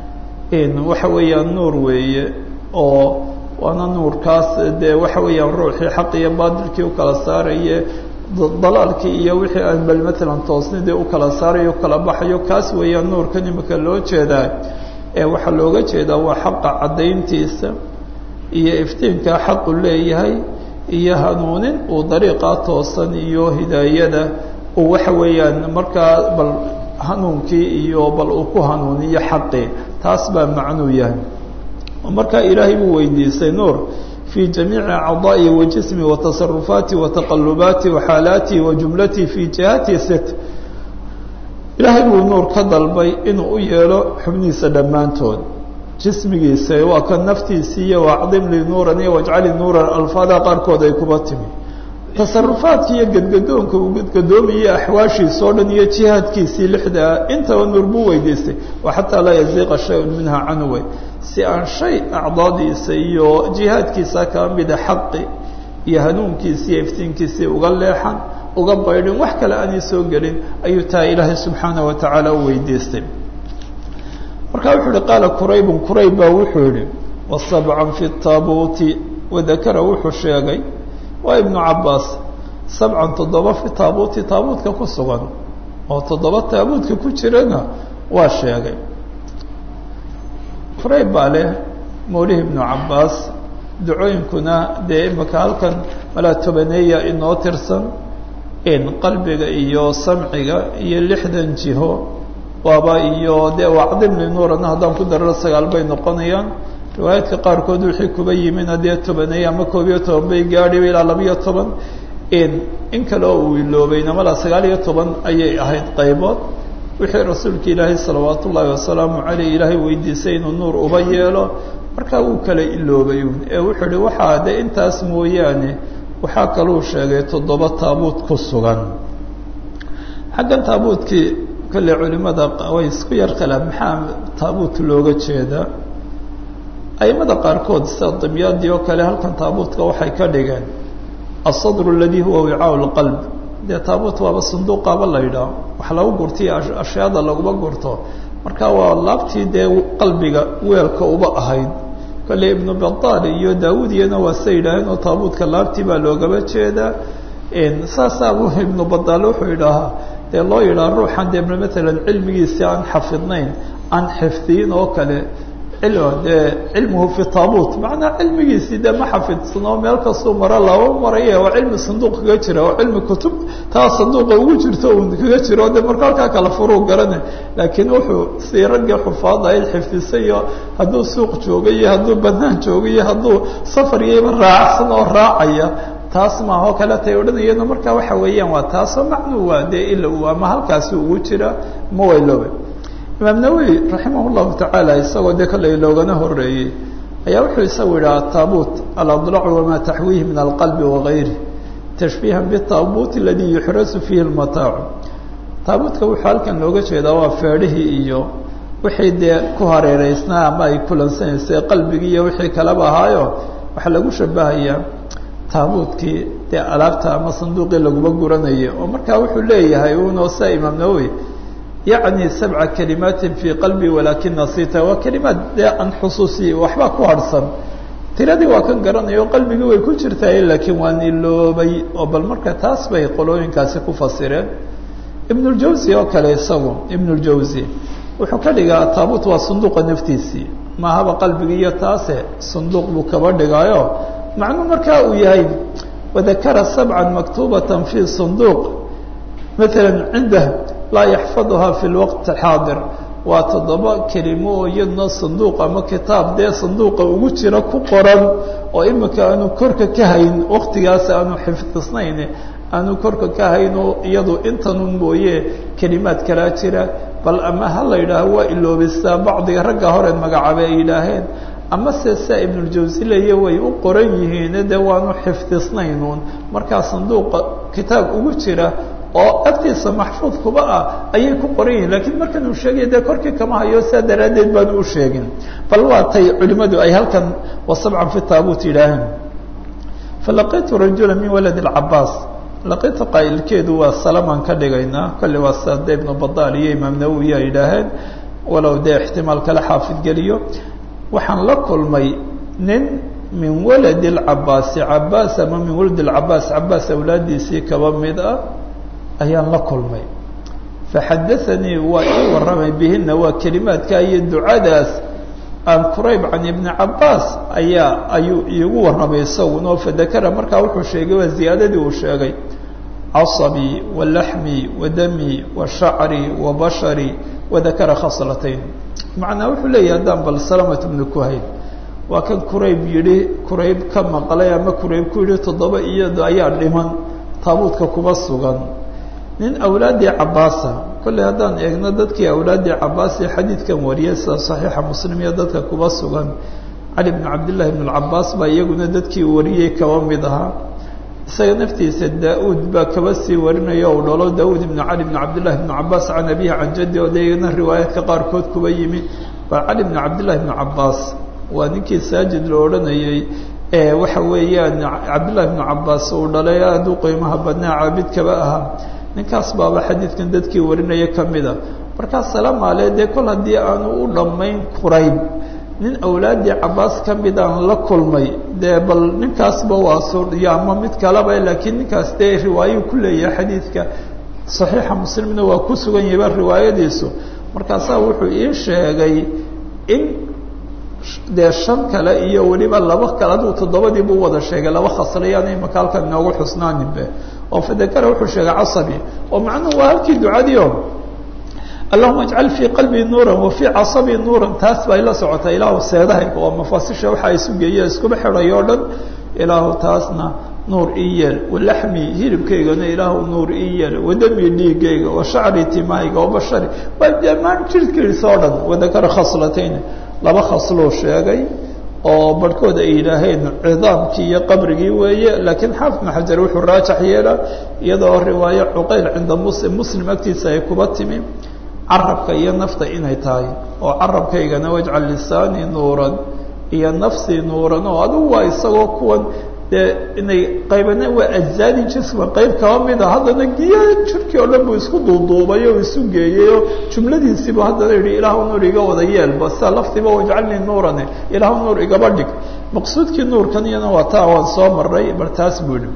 S1: waxa weeyaan nuur weeye oo waana nuurkaas dee waxa weeyaan ruuxii xaq iyo baadilkii ukala saaraye dalaalkii iyo wixii aan bal matalan toosnidii ukala saarayo ukala baxayo kaas weeyaan nuurkan imika loo jeedaa ee waxaa looga jeedaa waa xaqa caddayntiisa iyo iftiinkaa xaqu leeyahay iyo hanuunin uu dariiqaa toosan iyo hidaayada uu waxa weeyaan markaa bal hanuunkii iyo bal uu ku hanuuniyo xaqii taas baa macnuu yahay markaa ilaahay buu weydiistay nuur fii jamiici acdaa'i wa jismi wa tasarufaati wa taqalubaati wa xaalaati wa jumlatii fii jihati sit ilaahay buu nuur ka dalbay inuu u yeelo xubnihiisa dhammaantood jismigiisa waa ka naftiisii iyo wacdim li nuuran iyo wajcali nuuran alfaada qaarkood ay kuba timi tasarufaadki iyo gadgadoonka uu gadgadoomayay axwaashiisa oo dhan iyo jihaadkiisii lixdaa intaba nuur buu weydiistay wa xataa laa yaziiqa shay-un minha canwe si aan shay acdaadiisa iyo jihaadkiisa kaa mida xaqi iyo hanuunkiisi iyo iftiinkiisii uga leexan uga baydhin wax kale aanay soo gelin ayuu taa ilaahay subxaanaه wa tacaala u weydiistay marka wuxuu ihi qaala quraybun qurayb baa wuxuu yihi wasabcan fi taabuuti wadakara wuxuu sheegay waa ibnu cabaas sabcan toddoba fi taabuuti taabuutka ku sugan oo toddoba taabuutka ku jirana waa sheegay qurayb baa leh mawlihi ibnu cabaas ducooyinkuna dee imika halkan malaa tobaneeya inoo tirsan in qalbiga iyo samciga iyo lixdan jiho waaba iyo dee wacdimli nuurana haddaan ku dararo sagaal bay noqonayaan riwaayaadka qaarkood wixii kuba yimina dee tobaneeye ama koob iyo toban bay gaadhiba ilaa labiyo toban in in kale oo uu iloobayna malaa sagaal iyo toban ayay ahayd qaybood wixii rasuulka ilaahay salawaat ullaahi wasalaamu caleyh ilaahay weydiisay inuu nuur uba yeelo markaa wuu kala iloobay ee wuxuu ihi waxaa de intaas mooyaane waxaa kaluu sheegay toddoba taabuut ku sugan xaggan taabuutkii kolley culimada way isku yar khilaaf maxaa taabuut looga jeedaa aimada qaarkood sida dimyaadii oo kale halkan taabuutka waxay ka dhigeen asadru aladii huwa wicaau lqalb dee taabuut waaba sanduuqaaba la yidhaah wax lagu gurtiyo ashyaada laguma gurto marka waa laabtii dee qalbiga weelka uba ahayd kolley ibnu badaal iyo daawud iyana waa sa yidhaaheen oo taabuutka laabtii baa loogaba jeedaa saasaabuu ibnu badaal wuxuu yidhaahaa dee loo yidhaha ruuxan dee matalan cilmigiisi aan xafidnayn aan xifdiyin oo kale dee cilmuhu fi taabuut macnaa cilmigiisii dee ma xafidsanoo meel kastuu maro laba maraya waa cilmi sanduuq kaga jira oo cilmi kutub taa sanduuqa ugu jirto un kaga jiro de marka halkaa kala furuu garane laakiin wuxuu sii raggii xufaada ayd xifdisayo hadduu suuq jooga iyo hadduu banaan jooga iyo hadduu safar iyaba raacsan oo raacaya taas maahoo kale tay odhanayano marka waxa weeyaan waa taasoo macnuu waa dee ila uu ama halkaasi ugu jira ma wayloobe imaam nawowi raximah llahu tacaala isagoo dee kale loogana horeeyey ayaa wuxuu isagu yidhi ataabuut aladlacu wamaa taxwiihi min alqalbi wagayri tashbiihan bitaabuut aladii yuxrasu fiihi lmataacu taabuutka wuxuu halkan looga jeedaa waa feedhihii iyo wixii dee ku hareereysnaa ama ay kulansanaysay qalbigii iyo wixii kaleba ahaayo waxaa lagu shabahayaa taabuutkii dee alaabta ama sanduuqii laguma guranayay oo markaa wuxuu leeyahay uno sa imaam nawowi yacni sabca kalimaatin fii qalbi walaakin nasita waa kelimaad dee aan xusuusi waxba ku harhsan tiradii waa kan garanayo qalbigii way ku jirtaa laakiin waa niloobay oo bal marka taas bay qolooyinkaasi ku fasireen ibnuljawsi oo kale isagu ibnuljawsi wuxuu ka dhigaa taabuut waa sanduuqa naftiisii maahaba qalbigii iyo taase sanduuq buu kaba dhigaayo macnuu markaa uu yahay wadakara sabcan maktuubatan fi sanduuq maala cindah laa yaxfaduhaa fi lwaqti xaadir waa toddoba kelimo oo iyadna sanduuq ama kitaab dee sanduuqa ugu jira ku qoran oo imika aanu korka ka hayn waktigaas aanu xifdisnayn aanu korka ka hayn oo iyadu intanun mooye kelimaad kalaa jira bal ama ha la yidhaaho waa iloobistaa bacdiga ragga hore magacaabay ay yidhaaheen ama se saa ibnuljawsi leeye way u qoran yihiin dee waanu xifdisnaynuun markaa sanduuqa kitaab ugu jira oo agtiisa maxfuud kuba ah ayay ku qoran yihiin lakiin markan uu sheegaya dee korkii kama hayo saa daraaddeed baanu u sheegin bal waa tay culimadu ay halkan wa sabcan fi taabuut yidhaaheen falaqitu rajula min walad اcabaas laqitu qaa'ilkeedu waa salamaan ka dhigaynaa kolle waa sade ibnu badaal iyo imaam nawowi ay yidhaaheen walow dee ixtimaal kale xaafid geliyo waxaan la kulmay nin min walad اcabaasi cabaas ama min walad اcabaas cabaas awlaadiisii kaba mid ah ayaan la kulmay faxadaanii waa ii warramay bihina waa kelimaadka iyo ducadaas aan qurayb can ibni cabaas ayaa ayuu iigu warramay isagunoo fadakara markaa wuxuu sheegay waa ziyaadadii uu sheegay caصbii walaxmii wadamii washacrii wabasharii wadakara khaslatayn macnaa wuxuu leeyahay haddaan bal salamat bnu kuhayn waa kan qurayb yidhi qurayb ka maqlay ama qurayb ku yidhi toddoba iyado ayaa dhiman taabuudka kuba sugan nin awlaaddii cabaasa kolley haddaan eegno dadkii awlaaddii cabaas ee xadiidkan wariyay sida saxiixa muslim iyo dadka kuba sugan cali bnu cabdillahi bn cabaas baa iyaguna dadkii wariyey kaba mid ahaa isaga naftiisa daa-uud baa kaba sii warinaya u dhalo daauud ibnu cali bn cabdillahi bnu cabaas can abihi can jaddi oo de iyagana riwaayaadka qaarkood kuba yimi baa cali bnu cabdillahi bnu cabaas waa ninkii saajid la odhanayey waxa weeyaan cabdillahi bnu cabaas uu dhalay aada u qiimaha badnaa caabid kaba ahaa ninkaas baaba xadiidkan dadkii warinaya ka mida markaa salamaale dee kol haddii aanu u dhammayn qurayb nin awlaaddii cabaas ka midaan la kulmay dee bal ninkaasba waa suriyo ama mid kaleba laakiin ninkaas dee riwaayuu ku leeyahay xadiidka saxiixa muslimna waa ku sugan yahayba riwaayadiisu markaasaa wuxuu ii sheegay in dee shan kale iyo weliba laba kale aduu toddobadiibu wada sheegay laba khaslayaan imaka halkan inoogu xusnaaninbe oo fadakara wuxuu sheegay casabi oo macnuhu waa halkii ducadiio allahuma ajcal fii qalbii nuuran wa fii casabii nuuran taas bay la socotaa ilaahu seedahayga oo mafaasisha waxa isu geeye iskuba xidhay oo dhan ilaahu taasna nuur ii yeel walaxmi hilibkaygana ilaahu nuur ii yeel wadami dhiigayga wa shacri timahayga wa bashari waa dhammaan jirhkiisa oo dhan wadakara khaslatayn laba khasluu sheegay oo barhkood ay yidhaaheen cidaamkii iyo qabrigii weeye laakiin xaafid ibn xajar wuxuu raajax yeela iyadoo riwaayo cuqayl cinda muslim muslim agtiisa ay kuba timi carabka iyo nafta inay tahay oo carabkaygana wajcal lisaanii nuuran iyo nafsii nuuran oo adigu waa isagoo kuwan dee inay qaybana waa ajzaadi jisma qayb kaba mida haddana giya jirkii oo dhan buu isku duuduubay oo isu geeyey oo jumladiisiibu haddana yihi ilaahu nuur iga wada yeelba sida laftiiba wajcalnii nuurane ilaahu nuur igaba dhig maqsuudkii nuurkan iyana waa taa waan soo maray bal taas buu yihi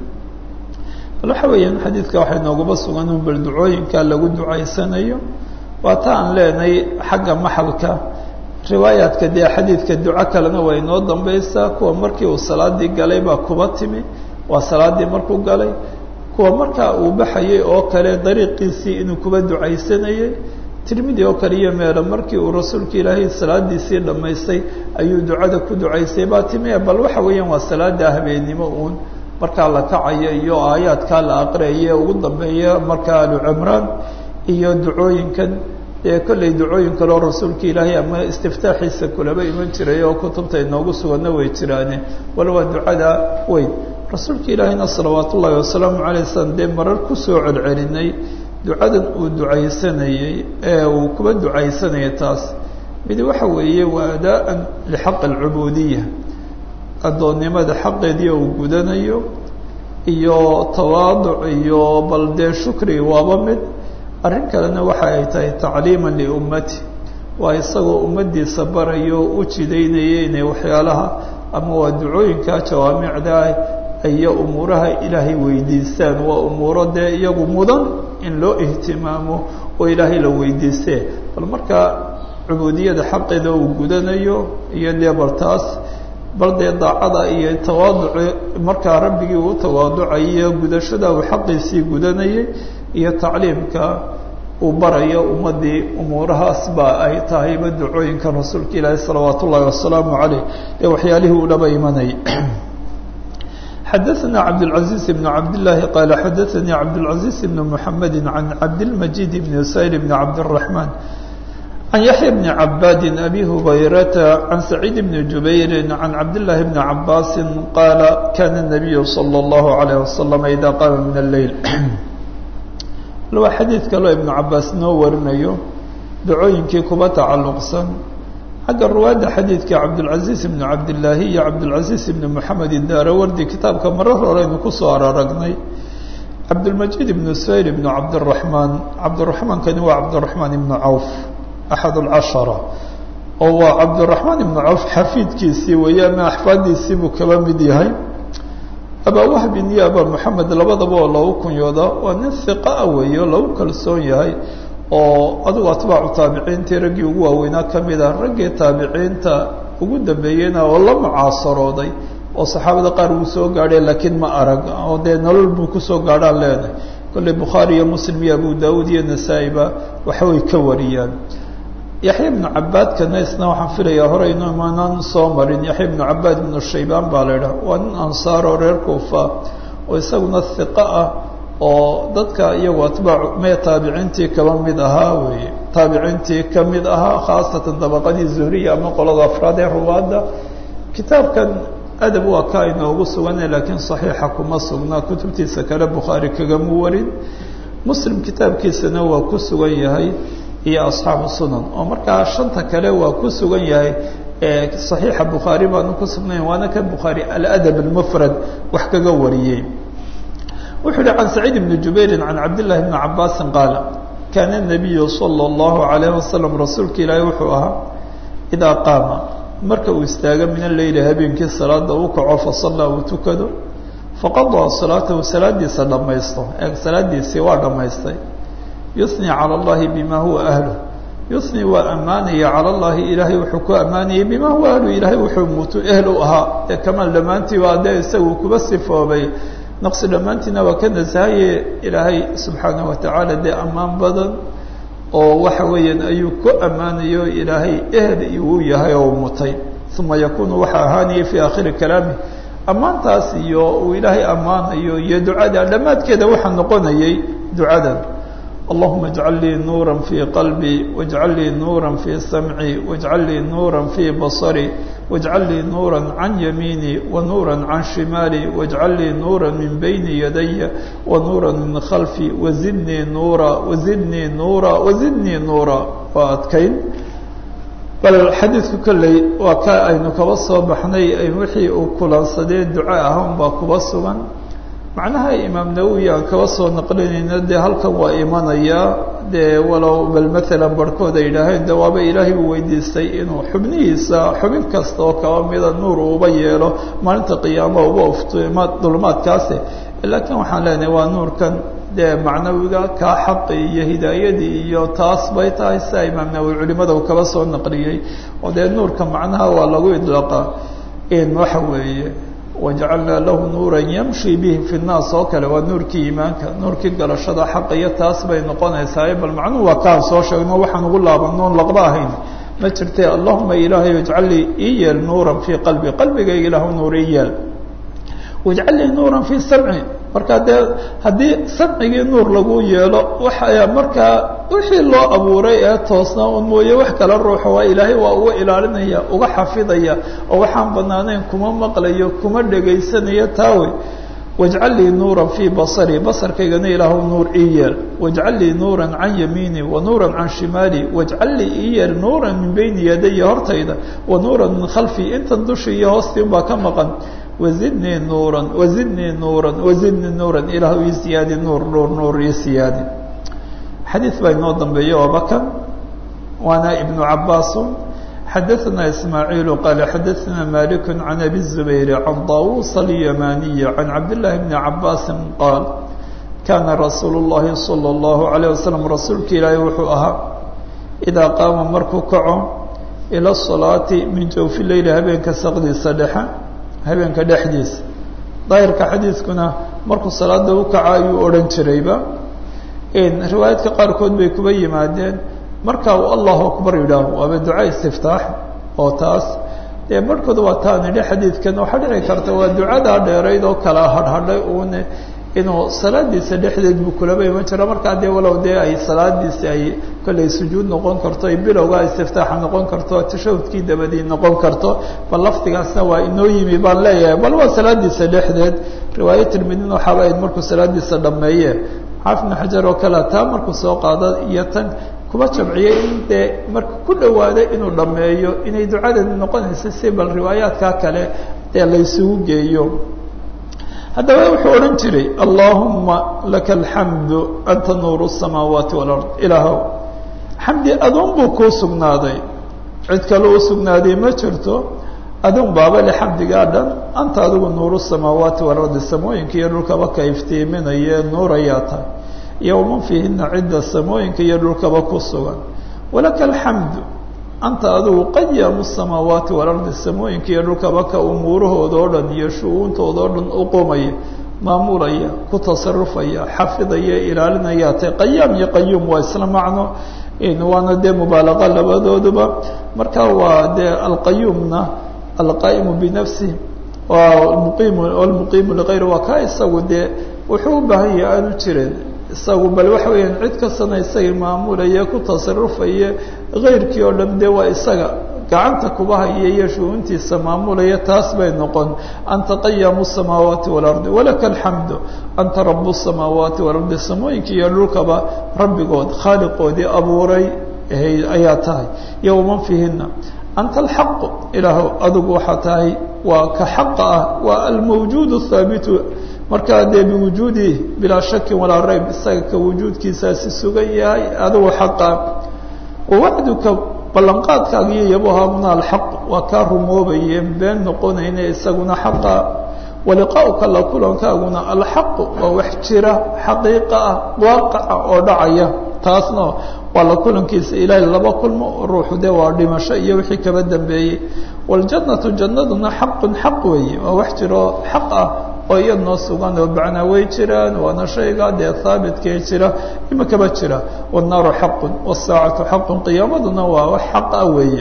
S1: bal waxa weeyaan xadiidka waxay noogaba sugan un bal ducooyinka lagu ducaysanayo waa ta aan leenahay xagga maxalka riwaayaadka dee xadiidka duco kalena waa inoo dambaysaa kuwa markii uu salaadii galay baa kuba timi waa salaadii markuu galay kuwa markaa uu baxayay oo kale dariiqiisii inuu kuba ducaysanayey tirmidi oo kale iyo meelo markii uu rasuulka ilaahay salaadiisii dhammaystay ayuu ducada ku ducaysay baa timi bal waxa weeyaan waa salaada habeennimo uun markaa la kacayo iyo aayaadkaa la aqriyaye ugu dambeeya markaa alu cimraan iyo ducooyinkan ee kollay ducooyin kaleo rasuulka ilaahay ama istiftaaxiisa kulaba iman jiray oo kutubta inoogu suganna way jiraane wala waa ducada weyn rasuulka ilaahayna salawaat ullaahi wasalaamu calay slam dee marar kusoo celcelinay ducadan uu ducaysanayey ee uu kuba ducaysanayay taas midi waxa weeye waa adaa-an lixaq alcubuudiya addoonnimada xaqeedii uu gudanayo iyo tawaaduc iyo bal dee shukri waaba mid arrin kalena waxa ay tahay tacliiman liummati waa isagoo ummaddiisa barayo u jidaynaya inay waxyaalaha ama waa ducooyinkaa jawaamicda ah iyo umuuraha ilaahay weydiistaan waa umuuro dee iyagu mudan in loo ihtimaamo oo ilaahay la weydiistee bal markaa cubuudiyada xaqeeda uu gudanayo iyo dee bal taas bal dee daacada iyo tawaaduci markaa rabbigii uu tawaaducayo gudashada uu xaqiisii gudanayay iyo tacliimka uu barayo ummaddii umuurahaas ba ay tahayba ducooyinka rasuulka ilaahi salawaat ullaahi wasalaamu caleyh ee waxyaalihii uu dhaba imanayay xadaثna cabdالعaزيز بن cabdاللahi qال xadaثnي cabdالعaزيز بن محamedi عan cabdالمجيد بن سayل بن cabdالرحمن عن يحيى بن عباد أبي هبيرة عن سعيد بن جبير عن عبد الله بن عباس قال كان النبي صلى الله عليه وسلم إذا قام من الليل waa xadiid kaloo ibnu cabaas noo warinayo dacooyinkii kuba tacalluqsan xagga ruwaadda xadiidka cabdulcaziiz ibnu cabdillaahi iyo cabdulcaziiz ibnu moxamed idaarawardi kitaabka marar horeynu kusoo araragnay cabdulmajiid ibnu sayr ibnu cabdiraxmaan cabdiraxmaankani waa cabdiraxmaan ibnu cawf axad alcashara oo waa cabdiraxmaan ibnu cawf xafiidkiisii weeye ama axfaadiisii buu kaba mid yahay abaa wahbin iyo abaa moxamed labadaba oo lagu kunyooda waa nin hiqaa weeye oo lagu kalsoon yahay oo adigu atbaacu taabiciintii raggii ugu waaweynaa ka mid ah raggii taabiciinta ugu dambeeyeyna oo la mucaasarooday oo saxaabada qaar wuu soo gaadhay laakiin ma arag oo dee nolol buu kusoo gaadhaan leenahay kolley bukhaari iyo muslim iyo abu daawuud iyo nasaa-iba waxbay ka wariyaan yaxya ibnu cabaadkana isna waxaan filayaa horeynu imaanaan soo marin yaxya ibnu cabaad ibnu shaybaan baa la idhaha waa nin ansaar oo reer kuufa oo isaguna hiqo ah oo dadka iyagu atbaacu mee taabiciintii kaba mid ahaa weeye taabiciintii ka mid ahaa khaasatan dabaqadii zuhriya ama qolada afraad ee ruwaadda kitaabkan adab waa ka inoogu sugana laakiin saxiixa kuma sugnaa kutubtiisa kale bukhaari kagamu warin muslim kitaabkiisana waa ku sugan yahay iyo asxaabu sunan oo markaa shanta kale waa ku sugan yahay saxiixa bukhaari baanu ku sugnayn waana kan bukhaari aladab almufrad wax kaga wariyey wuxuu yihi can saciid bni jubairin can cabdillahi bni cabaasin qaala kaana nabiyu sala allahu alayh wasalam rasuulka ilaahi wuxuu ahaa idaa qaama marka uu istaago min alleyli habeenkii salaada uu kaco fasallaa uu tukado faqadaa salaatahu salaadiisa dhammaysto ee salaadiisii waa dhammaystay yusni cala allahi bima huwa ahluh yusni waa ammaanaya cala allahi ilaahay wuxuu ku ammaanayay bima huwa ahluh ilaahay wuxuu mutu ehl u ahaa ee kamaal dhammaantii waa dee isagu kuba sifoobay naqsi dhammaantiina waa ka nasahaye ilaahay subxaanahu watacaala dee ammaan badan oo waxa weeyaan ayuu ku ammaanayo ilaahay ehel uu yahay oo mutay uma yakunu waxaa ahaanayay fii aakhiri kalaamih ammaantaas iyo uu ilaahay ammaanayo iyo ducada dhammaadkeeda waxaa noqonayay ducadan allahuma اjcal lii nuura fii qalbii wاjcal lii nuura fii samcii wاjcal lii nuura fii baصarي wاjcal lii nuura can yamiinii wanuura can shimaalii wاjcal lii nuura min bayni yadaya wanuura min khalfii wazidnii nuura wazidnii nuura wazidnii nuura waa adkayn bal xadiidku kolley waa ka aynu kaba soo baxnay wixii uu kulansadee duco ahaan baa kuba sugan macnaha imaam nawowi aan kaba soo naqlinayna dee halkan waa imanayaa dee walow bal maalan barhkood ay yidhaaheen de waaba ilaahay uu weydiistay inuu xubnihiisa xubin kasta oo kaba mida nuur uuba yeelo maalinta qiyaama uba uftima dulmaadkaasi laakiin waxaan leenahay waa nuurkan dee macnawiga kaa xaqi iyo hidaayadii iyo taas bay tahay sia imaam nawowi culimada uu kaba soo naqliyey oo dee nuurka macnaha waa lagu idlaaqa in waxa weeye wajacalnaa lahu nuura yamshi bihi fi nnaas oo kale waa nuurkii iimaanka nuurkii galashada xaqa iyo taas bay noqonaysaa bal macnuhu waa kaan soo sheegno waxaan ugu laabanoon laqba ahayn ma jirte allahuma ilaahay ijcal lii ii yeel nuuran fii qalbi qalbigayga ilahu nuur ii yeel wajcal lii nuuran fii samci markaa dee haddii samcigii nuur lagu yeelo waxa markaa wixii loo abuuray ee toosnaa un mooye wax kala ruuxo waa ilaahay waa uga ilaalinaya uga xafidaya oo waxaan banaanayn kuma maqlayo kuma dhegaysanayo taawe wajcal lii nuuran fii basarii basarkaygana ilaahu nuur ii yeel wajcal lii nuuran can yamiini wa nuuran can shimaali wajcal lii ii yeel nuuran min bayni yadaya hortayda wa nuuran min khalfii intan dushii iyo hoostiin baa ka maqan wazidnii nuuran wazidnii nuuran wazidnii nuuran ilaahu ii siyaadi nuur nuur nuur ii siyaadi xadiid baa inoo dambeeya oo bakan waana ibnu cabaasun xadaثna ismaaعiil qaal xadaثna malik can abi الزubayr can طawus اlyamaniy can cabdالlahi bni cabaasi qaal kana rasuul الlahi salى الlahu عalيه waslm rasuulka ilaahi wuxuu ahaa idaa qaama markuu kaco ilى الصalaati min jawfi leyli habeenka saqdiisa dhexe habeenka dhexdiisa daahirka xadiidkuna markuu salaada u kaco ayuu odhan jirayba riwaayaadka qaarkood bay kuba yimaadeen marka uu allahu akbar yidhaaho waaba duca istiftaax oo taas dee barhkood waa taa nidhi xadiidkan waxaa dhici karta waa ducadaa dheerayd oo kala hadhadhay uune inuu salaadiisa dhexdeed buu kulaba iman jira markaa dee walow dee ay salaadiisi ay kollay sujuud noqon karto ay bilowga istiftaaxa noqon karto tashahudkii dabadii noqon karto bal lafdigaasna waa inoo yimi baan leeyahay bal waa salaadiisa dhexdeed riwaayo tirmidin waxaaba ayd markuu salaadiisa dhameeye xaafid ibnu xajar oo kale taa markuu soo qaado iyo tan kuba jamciyey in dee marka ku dhawaada inuu dhameeyo inay ducadeedi noqonaysa si bal riwaayaadkaa kale dee laysugu geeyo haddaba wuxuu odhan jiray allahuma laka alxamdu anta nuuru الsamaawaati wاlard ilaahow xamdi aduun buu kuu sugnaaday cid kale u sugnaaday ma jirto aduun baaba le xamdigaa dhan anta adigu nuuru الsamaawaati walardi samooyinka iyo dhulkaba ka iftiiminaye nuurayaa tahay iyo waman fiihina cidda samooyinka iyo dhulkaba ku sugan walaka alxamdu anta adigu qayaamu الsamaawaati walardi samooyinka iyo dhulkaba ka umuurahooda oo dhan iyo shu-uuntooda oo dhan uqumaya maamulaya ku tasarufaya xafidaya ilaalinaya te qayaam iyo qayuum waa isla macno waana dee mubaalaqa labadooduba marka waa dee alqayuumna alqaa'imu binafsih muqiim almuqiimu ligayr waa ka isagu dee wuxuu u baahan yahay aanu jirin isagu bal waxa weeyaan cid kastana isagii maamulaya ku tasarufaya kayrkii oo dhan dee waa isaga gacanta kuba haya iyo shu-uuntiisa maamulaya taas bay noqon anta qayaamu الsamaawaati walardi walaka alxamdu anta rabu الsamaawaati walardi samooyinka iyo dhulkaba rabbigood khaaliqoodii abuuray ayaa tahay iyo waman fiihina anta alxaqu ilaahu adigu waxaa tahay waa ka xaqa ah waa almawjuud الthaabitu markaa dee biwujuudi bilaa shakin walaa rayb isaga ka wujuudkiisaasi sugan yahay adigu xaqa wawacduka ballanqaadkaaga iyo yabohamna alxaq waa kaa rumoobaye been noqonayna isaguna xaqa waliqaa'uka la kulankaaguna alxaqu waa wax jira xaqiiqa ah waaqaca oo dhacaya taasna waa la kulankiisa ilaahay laba kulmo ruuxu dee waa dhimasho iyo wixii kaba dambeeyey waljannatu jannaduna xaqun xaq weeye waa wax jiroo xaq ah oo iya noo sugan oo bacnaa way jiraan waana shayga dee haabitkee jira imakaba jira wannaaru xaqun wاsaacatu xaqun qiyaamaduna waa wax xaq ah weeye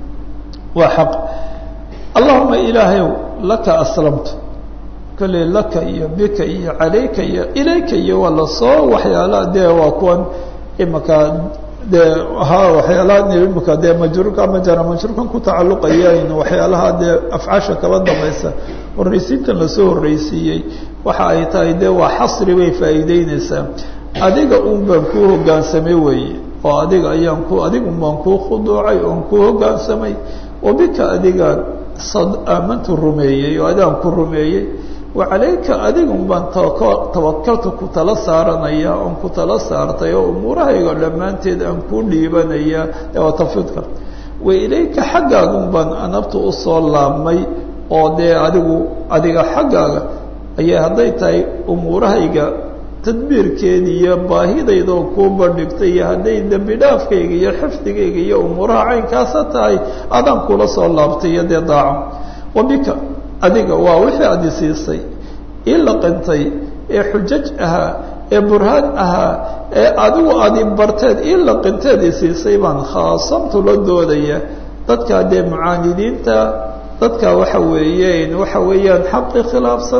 S1: waa xaq allahuma ilaahayow laka aslamtu kolley laka iyo bika iyo calayka iyo ilayka iyo waa lasoo waxyaala dee waa kuwan imaka dee ha waxyaalaha imika dee majruurka ama jara majruurkan ku tacaluqayayn waxyaalaha dee afcaasha kaba dambaysa horraysiintan lasoo horraysiiyey waxa ay tahay dee waa xasri bay faa'iideyneysaa adiga un baan kuu hoggaansamay weeye oo adiga ayaan ku adigun baan kuu khuduucay oon kuu hoggaansamay wa bika adigaan sad aamantu rumeeyey oo adaan ku rumeeyey wacalayka adigun baan tawakaltu ku tala saaranaya oon ku tala saartay oo umuurahayga dhammaanteed aan kuu dhiibanaya de waa tafidka wa ilayka xaggaagun baan anabtu usoo laabmay oo dee adigu adiga xaggaaga ayay hadday tahay umuurahayga tadbiirkeeda iyo baahidayda oo kuu bandhigtay iyo hadday dembi dhaafkayga iyo xifdigayga iyo umuuraha caynkaasa tahay adaan kula soo laabtay iyo dee daaco wa bika adiga waa wixii adi siisay ii laqintay ee xujaj ahaa ee burhaan ahaa ee adigu adi barteed ii laqinteed i siisay baan khaasamtu la doodaya dadkaa dee mucaanidiinta dadka waxa weeyeen waxa weeyaan xaqii khilaafsan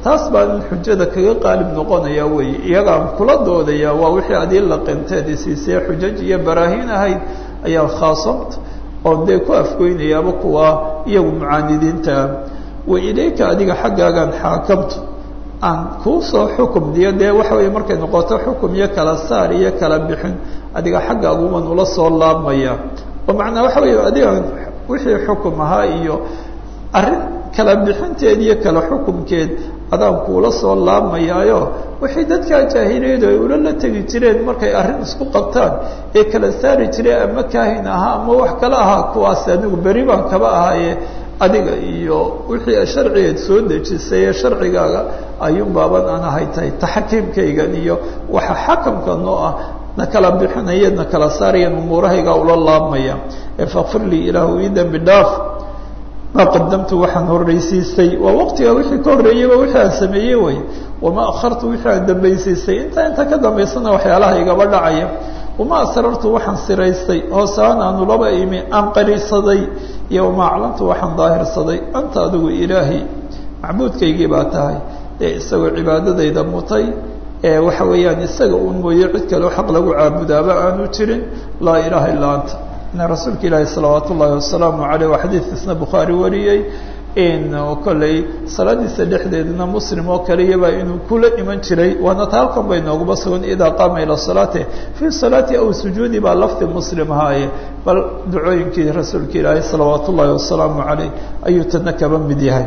S1: taas baa in xujada kaga qaalib noqonaya weeye iyagaan kula doodaya waa wixii adii la qinteedi siisee xujaj iyo baraahiin ahayd ayaa khaasamta oo dee ku afgoynayaaba kuwa iyagu mucaanidiintaa wa ilayka adiga xaggaagaan xaakamtu aan kuu soo xukum diyo dee waxa weeye markay noqoto xukum iyo kala saar iyo kala bixin adiga xaggaaguman ula soo laabmaya oo macnaa waxa weeye adigaan wixii xukum ahaa iyo arrin kala bixinteed iyo kala xukumkeed adaan kuula soo laabmayaayo wixii dadkaa jaahiliyadu ay ula la tegi jireen markay arrin isku qabtaan ee kala saari jireen ama kaahin ahaa ama wax kale ahaa kuwaas anigu beri baan kaba ahaaye adiga iyo wixii sharcigeed soo dejisay ee sharcigaaga ayuun baaban aan ahay tahay taxkiimkaygan iyo waxa xakamka noo ah na kala bixinaya na kala saarayan umuurahaygaa ula laabmaya ee fakfir lii ilaahu ii dembi dhaaf maa qadamtu waxaan horraysiistay waa waqtiga wixii ka horreeyeyba wixii aan sameeyey way wamaa akhartu wixii aan dambaysiistay intaa inta ka dambaysana waxyaalaha igaba dhacaya wamaa asrartu waxaan siraystay hoosaan aanu laba imi aan qarisaday iyo wamaa aclantu waxaan daahirsaday anta adigu ilaahi macbuudkaygii baa tahay ee isagoo cibaadadayda mutay ee waxa weeyaan isaga uun mooye cid kaleo xaq lagu caabudaaba aanu jirin laa ilaaha illaa anta ina rasuulka ilaahi salawaat ullaahi wasalaamu caleyh waa xadiidkiisna bukhaari wariyey in kolley salaadiisa dhexdeedna muslim oo kaliyaba inuu kula iman jiray waana ta halkan bay nooguba sugan idaa qaama ila salaati fii salaati aw sujuudi baa lafdi muslim ahaaye bal ducooyinkii rasuulka ilaahi salawaat ullaahi wasalaamu caleyh ayuu tana kaba mid yahay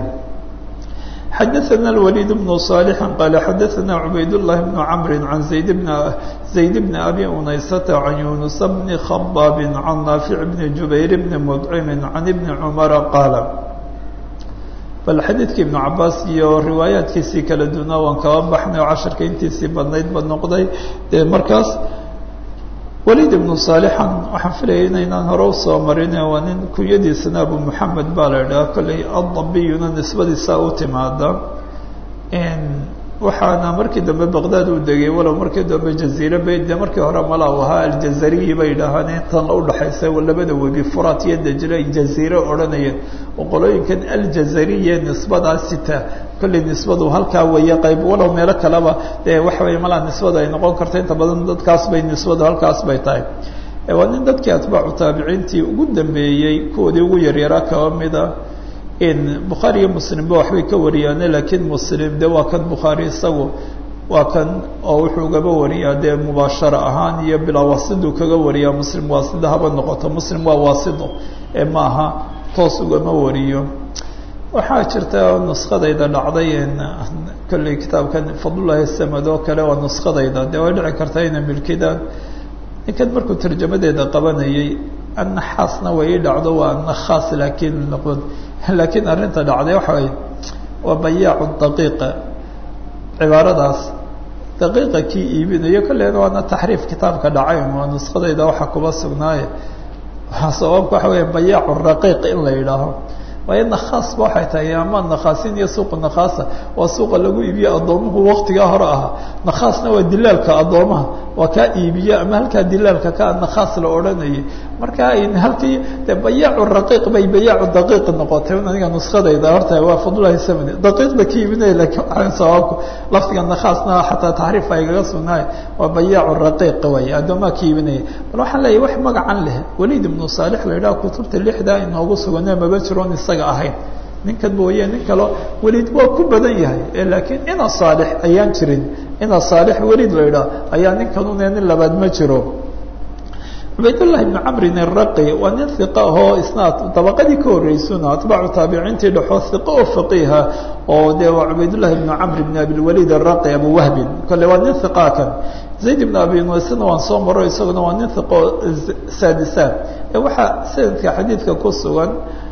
S1: xadaثna الوليد بن صالح qال xadaثna عbayd اللh بن cمr عan زayd بن زayd بن أbي unaysة عan يuنس بن خbاb عan ناaفع بن جubayr بن مdcم عan بن cمر qاaل bal xadiidkii iبن cabaas iyo riwaayaatkiisii kala dunaa waan kaba baxnay oo casharka intiisii badnayd ba noqday dee markaas waliid ibnu saalixan waxaan filaya inaynaan hore usoo marin waa nin kunyadiisana abu moxamed baa la idhaha kolley addabiyuna nisbadiisa u timaada waxaana markii dambe baqdaad u degay walow markii dambe jaziire bay de markii hore mala u ahaa aljazariyi bay dhahaan intan udhaxaysa labada webi furat iyo dajle ay jaziire odhanayeen oo qolooyinkan aljazariye nisbadaa sita kolley nisbadu halkaa weeye qayb walow meelo kaleba dee waxa weeye malaa nisbadu ay noqon karta inta badan dadkaas bay nisbadu halkaas bay tahay waa nin dadkii atbaacu taabiciintii ugu dambeeyey kuwoodii ugu yaryaraa kaba mida in bukhaari iyo muslimba waxbay ka wariyaane laakiin muslim de waa kan bukhaari isagu waa kan oo wuxuu gaba wariyaa dee mubaashara ahaan iyo bilaa waasiduu kaga wariyaa muslim waasida haba noqoto muslim waa waasido ee maaha toos ugama wariyo waxaa jirta nuskadayda dhacday kolley kitaabkan fadlullahi samad oo kale waa nuskadayda dee way dhici karta ina milkidaan ninkan markuu tarjamadeeda qabanayay annaxaasna way ii dhacdo waa annakhaas laakiin noqon laakiin arrinta dhacday waxa way waa bayaacu daqiiqa cibaaradaas daqiiqa kii iibinayo kolleena waana taxriif kitaabka dhacay waa nuskadayda waxa kuba sugnaaye sababka waxa weya bayaacu raqiiq in la yidhaaho waayo nakhaas ba waxay tahay ama nakhaasin iyo suuqa nakhaasa waa suuqa lagu iibiye addoomuhu waktigaa hore ahaa nakhaasna waa dilaalka addoomaha waa kaa iibiye ama halkaa dilaalka kaa nakhaas la odhanayay marka halkii de bayaacu raqiiq bay bayaacu daqiiq noqotay aniga nuskadayda horta waa fadlulahi samani daqiiqda ka iibinaya lakin waxaan sababku laftiga nakhaasna xataa taxriif ay gaga sugnaay waa bayaacu raqiiq way addoomaha ka iibinaya bal waxaan leeyahy wax magacan leh waliid ibnu saalix la yidhaha kutubta lixdaa inoogu suganee maba jiroon isaga ahayn ninkan mooye nin kalo weliid waa ku badan yahay laakiin ina saalix ayaan jirin ina saalix weliid la idhaah ayaa ninkanune nin labaad ma jiro cubaydullahi ibnu camrin iraqi waa nin hiqa ahoo isna dabaqadii ka horreysuna atbaacu taabiciintii dhexoo hiqa oo faqiiha oo dee waa cubaydullahi ibnu camr ibn abilwaliid araqi abu wahbin kole waa nin hiqaa kan zayd ibn abi nuysna waan soo maro isaguna waa nin hiqo saadisaan ee waxaa sanadka xadiidka ku sugan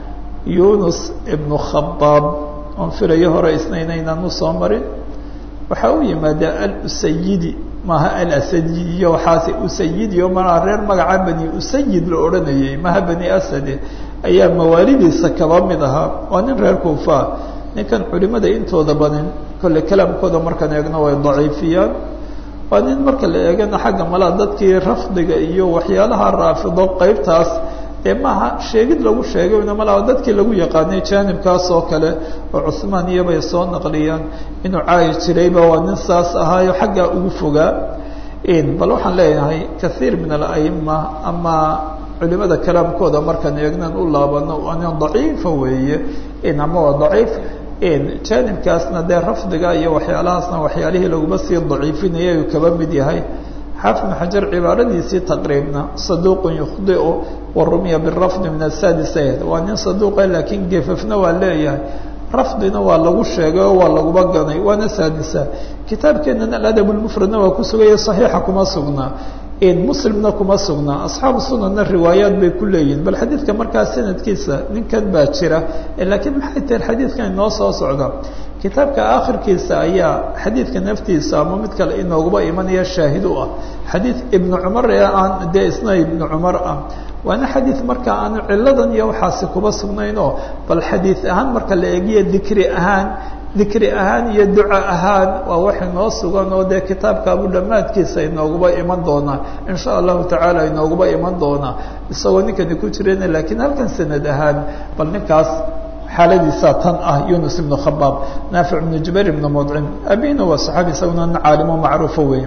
S1: yunus ibnu khabaab oon filayo hore isna inaynaan usoo marin waxaa u yimaada alusayidi maaha alasadi iyo waxaase usayidi o malaa reer magaca bani usayid la odhanayay maha bani asade ayaa mawaalidiisa kaba mid ahaa waa nin reer kuufaa ninkan culimada intooda badan kolle kalaamkooda markaan eegno way daciifiyaan waa nin marka la eegana xagga malaa dadkii rafdiga iyo waxyaalaha raafido qeybtaas dee maaha sheegid lagu sheegay inamala dadkii lagu yaqaanay jaanibkaas oo kale oo cuhmaan iyobay soo naqliyaan inuu caayi jirayba waa nin saas ahaayo xaggaa ugu fogaa bal waxaan leeyahay kaiir min alaima ama culimada kalaamkooda markaan eegnan u laabano waa nin daciifa weeye ama waa daciif jaanibkaasna dee rafdiga iyo waxyaalahaasna waxyaalihii laguma sii daciifinaya uu kaba mid yahay xaafid bn xajar cibaaradiisii taqriibna saduuqun yukhdiu wa rumiya birafdi min asadis ahed waa nin saduuqa laakiin gefafna waa leeyahay rafdina waa lagu sheegay oo waa laguba ganay waana saadisa kitaabkeenana aladab lmufradna waa ku sugaya saxiixa kuma sugnaa muslimna kuma sugnaa asxaabu sunanna riwaayaat bay ku leeyihin bal xadiidka markaa sanadkiisa ninkan baa jira laakiin maxay tahay xadiidkan inoo soo socda kitaabka akhirkiisa ayaa xadiidka naftiisa ama mid kale inooguba imanaya shaahid u ah xadiid ibnu cumar ee aan dee isna ibnu cumar ah waana xadiid marka aanu ciladan iyo waxaasi kuba sugnayn oo bal xadiid ahaan marka la eegiyo dikri ahaan dikri ahaan iyo duca ahaan waa wax inoo sugan oo dee kitaabka abu dhammaadkiisa inooguba iman doonaa in sha allahu tacaala inooguba iman doonaa isagoo ninkani ku jirana laakiin halkan sanad ahaan bal ninkaas xaaladiisa tan ah yunus ibnu khabaab naafic ibnu jubayr ibnu mudcim abina waa saxaabi isaguna nin caalimo macruufo weeye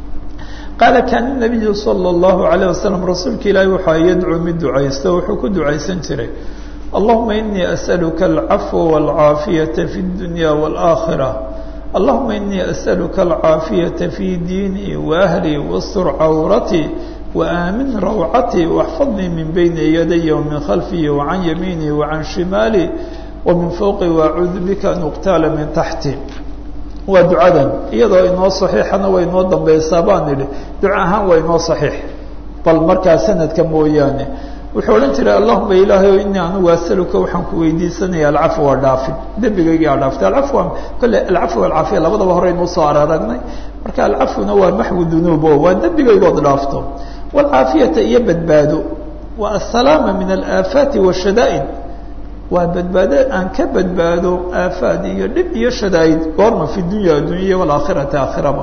S1: qaala kaana nabiyu sala allahu alayh wasalam rasuulka ilaahi waxaa yadcuu mid ducaysta wuxuu ku ducaysan jiray allahuma inii as'aluka alcafwa waalcaafiyata fi اdunya wاlaakhira allahuma inii as'aluka alcaafiyata fi diinii waahlii wastur cawratii وآمن روعتي واحفظني من بين يدي ومن خلفي وعن يميني وعن شمالي ومن فوقي وأعوذ بك أن أقتال من تحتي waa ducadan iyadoo inoo صaxiixana way inoo dambaysaa baan idhi duca ahaan waa inoo صaxiix bal markaa sanadka mooyaane wuxuu odhan jiray allahuma ilaahay o inii anugu asaluka waxaan ku weydiisanaya alcafwa dhaafin dembigaygi a dhaaftay alcafwa kole alcafwa alcaafiya labadaba hore inuu soo araragnay marka alcafwuna waa maxwu dunuub o waa dembigaygood dhaafto waalcaafiyata iyo badbaado waa asalaama min alaafaati washadaa'id waa badbaado aan ka badbaado aafaad iyo dhib iyo shadaa'id goorma fi dunya addunya waalaakhirati aakhiraba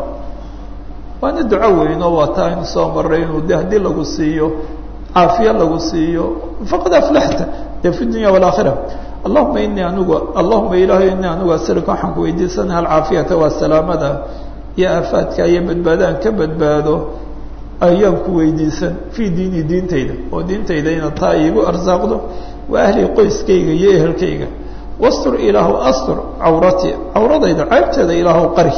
S1: waana duco weyn oo waa taa aynu soo maray inuu de haddii lagu siiyo caafiya lagu siiyo faqad aflaxta dee fi dunya waalaakhira allahuma inii anigu allahuma ilaahay inii anigu asalka waxaan ku weydiisanaya alcaafiyata waa salaamada iyo aafaadka iyo badbaadaan ka badbaado ayaan ku weydiisan fii diini diintayda oo diintayda inaad taa iigu arsaaqdo wa ahli qoyskayga iyo ehelkayga wastur ilaahu astur cawrati cawradayda ceebteeda ilaahu qari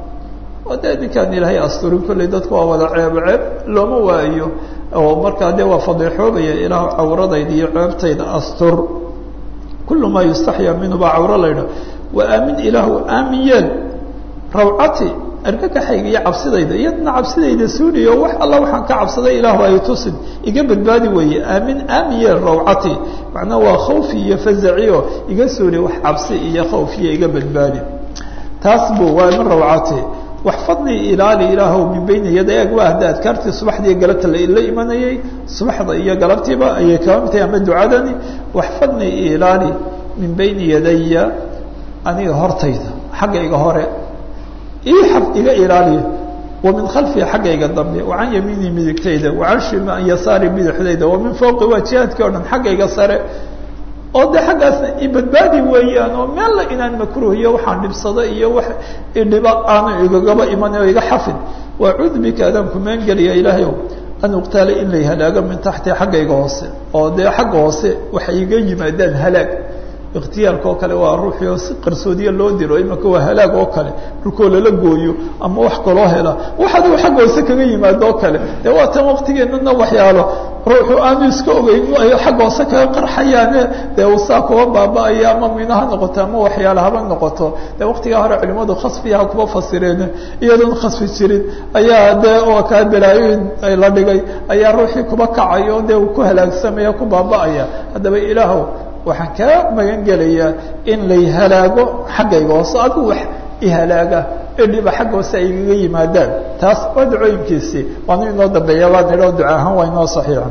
S1: oo dee ninkaan ilaahay asturin kolley dadku waa wada ceebo ceeb looma waayo oo markaa dee waa fadiixoobaya ilaahu cawradayda iyo ceebtayda astur kullu maa yustaxyaa minhu baa cawro laydha wa aamin ilaahu aamin yeel rawcati argagaxayga iyo cabsidayda iyadna cabsidayda suuliyo wax alla waxaan ka cabsaday ilaahu ay tusin iga badbaadi weeye aamin aamin yeel rawcati macnaa waa khawfi iyo fazaciyo iga suuli wax cabsi iyo khawfiyo iga badbaadi taas bu waa min rawcati waxfadnii ilaali ilaahow min bayni yaday ag waa hadda adkaartii subaxdii iyo galabta la imanayay subaxda iyo galabtiiba ayay kaba mid tahay ama ducadani waxfadnii ilaali min bayni yadaya aniga hortayda xaggayga hore ii xaf iga ilaaliya wa min khalfiya xaggayga dambe wa can yamiini midigtayda wa can shima yasaari bidixdayda wa min fawqi waa jihaadkii o dhan xaggayga sare oo de xaggaasna ibadbaadi weeyaan oo meella inaan makruh iyo waxaan dhibsado iyo wax idhiba aanu igagaba iman oo iga xafid wacuudu bika adaan kumaan geliya ilaahay an uqtaala in lay halaago min taxti xaggayga hoose oo dee xagga hoose waxay iga yimaadaan halaag ikhtiyaalka oo kale waa ruuxii oo si qarsoodiya loo diro imaka waa halaag oo kale dhulkoo lala gooyo ama wax kaloo hela wax adigu xagga hoose kaga yimaado oo kale dee waa tan waktigeenana waxyaalo ruuxu aanu iska ogeyn ay xagga hoose kaga qarxayaane dee uu saa kuba baaba-ayo ama mina ha noqoto ama waxyaala haba noqoto dee waktigaa hore culimadu khasfiyaha kuba fasireen iyadoon khasfi jirin ayaa dee oo kaa balaayoyin la dhigay ayaa ruuxii kuba kacayo dee uu ku halaagsamaya ku baaba-aya haddaba ilaahow waxaan kaa magan gelayaa in lay halaago xaggayga hoose adigu wax ihalaaga idhiba xagga hoose ay igaga yimaadaan taas waa ducooyinkiisii waanu inoo dambeeya baa nidho duca ahaan waa inoo saxiixa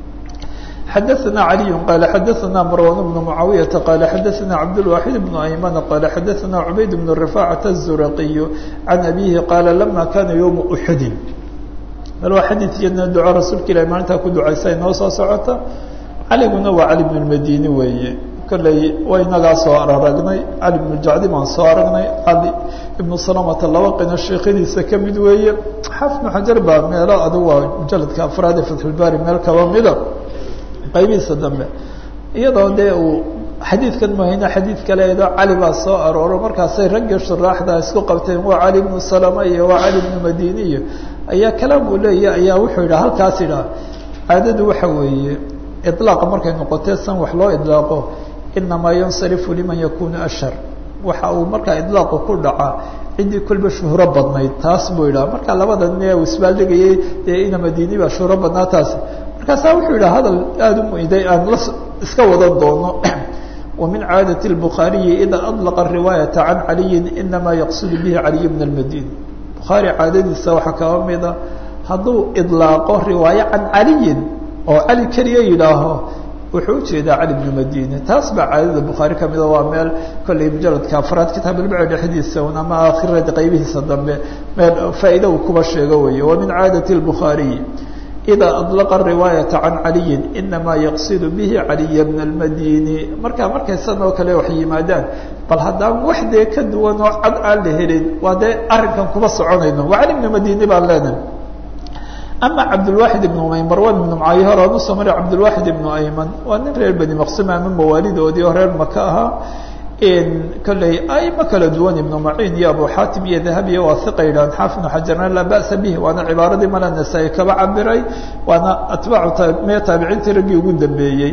S1: xadaثna عaliي qال xadaثna marwan بن معaawiyaةa qال xadaثna cabdالواxid بن أيmن qال xadaثna cubayd بن رفاcaة الزurqiي عan abihi qاala lama kana yوم أxudi bal waa xadiid iyadna duco rasuulka ilahi maalintaa ku ducaysa inoo soo socota caliguna waa cali bn madini weeye kolley waa inagaa soo aragnay cali bnu jacdi baan soo aragnay cali ibnu salamata laba qina sheekhadiisa ka mid weeye xaafid bnu xajar baa meelo adigu waa mujaladka afraad ee fatxulbaari meel kaba mida qaybihiisa dambe iyadoo dee uu xadiidkan mahayna xadiid kale edo cali baa soo arooro markaasay raggii shuraaxda isku qabteen waa cali bnu salama iyo waa cali bnu madini iyo ayaa kalaam uu leeya ayaa wuxuu yidhaha halkaas idhaha caadadu waxa weeye iطlaaqa markay noqotee san wax loo idlaaqo inamaa yansarifu liman yakunu ashhar waxa uu markaa idlaaqu ku dhacaa ciddii kolba shuhro badnayd taas buu yidhaha marka labada nin uu isbaaldhigayay dee ina madini baa shuhro badnaa taasi markaasaa wuxuu yidhaha hadal aada u muiday aan la iska wadan doono ومن عاadة البخاaرiي إdا أطلق الرواaيaة عن علي إنما يqصد به علي بن المديني بخaaري caadadiisa waxaa kaba mida hadduu iطلاaqo riواaية عan عaلي oo عaلي keliya yidhaaho wuxuu ujeedaa cali بن مdيني taas baa caadada بخaarي kamida waa meel kolley mujaladka afraad kitaab ilbع dhexdiisa un ama akhirada qaybihiisa dambe meel faa'iida uu kuba sheego weeye ومن عاadة البخاaرiي إdا أطلق الرواaيaة عن علي إنما يqصد به علي بن المdيني marka markay san oo kale wax yimaadaan bal haddaan wax dee ka duwan oo cad aan la helin waa dee arrinkan kuma soconayno waa cali بن مdيني baan leenahay أما cabdالواحد بن mayمر waa بن mcaayo hore aan usoo maray cabdالواحد بن أيمن waa nin reer bني مqsum ama mawaalidoodii oo reer maka ahaa kolley aimo kala duwan ibnu maciin iyo abu xaatim iyo dahabiya waa hiqa yidhahan xaafid bnu xajarna laa ba'sa bih waana cibaaradii mala nasaa-i kaba cabiray waana atbaacu mee taabiciintii raggii ugu dambeeyey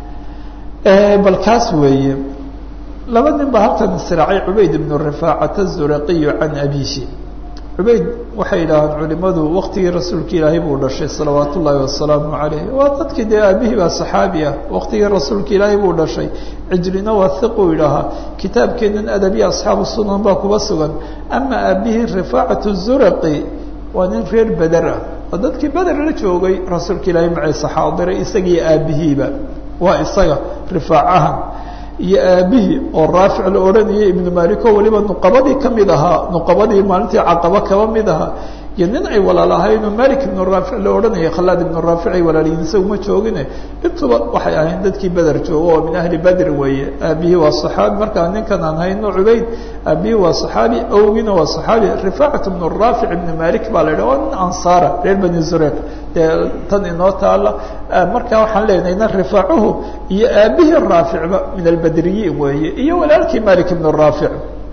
S1: bal kaas weeye laba nin ba halkan israacay cubayd ibnu rifaacata azuraqiyu can abihi cubayd waxay yidhaahaan culimadu waktigii rasuulka ilaahay buu dhashay salawaat ullaahi wasalaamu calayh waa dadkii dee aabihii baa saxaabi ah waktigii rasuulka ilaahay buu dhashay cijrina waa hiquu yidhaahaa kitaabkeenan adabiya asxaabu sunan baa kuba sugan ama aabihii rifaacatu zuraqi waa nin reer beder ah oo dadkii beder la joogay rasuulka ilaahay maciise xaadiray isagii aabihiiba waa isaga rifaacahan iyo aabihii oo raafic la odhanayay ibnu malik oo weliba nuqabadii kamid ahaa nuqabadii maalintii caqaba kaba mid ahaa iyo nin ay walaalahayn oo malik ibnu raafic la odhanayay khalaad ibnu raafic ay walaalayiin isaga uma joogine intuba waxay ahayn dadkii beder joogo oo min ahli bedr weeye aabihii waa saxaabi markaa ninkan aan hayno cubayd aabihii waa saxaabi awgiina waa saxaabi rifaacat ibnu raafic ibnu malik baa la yidhah waa nin ansaara reer bani zureyq dee tan inoo taala marka waxaan leenahayna rifaacuhu iyo aabihii raaficba min albedriyiin weeye iyo walaalkii malik ibnu raafic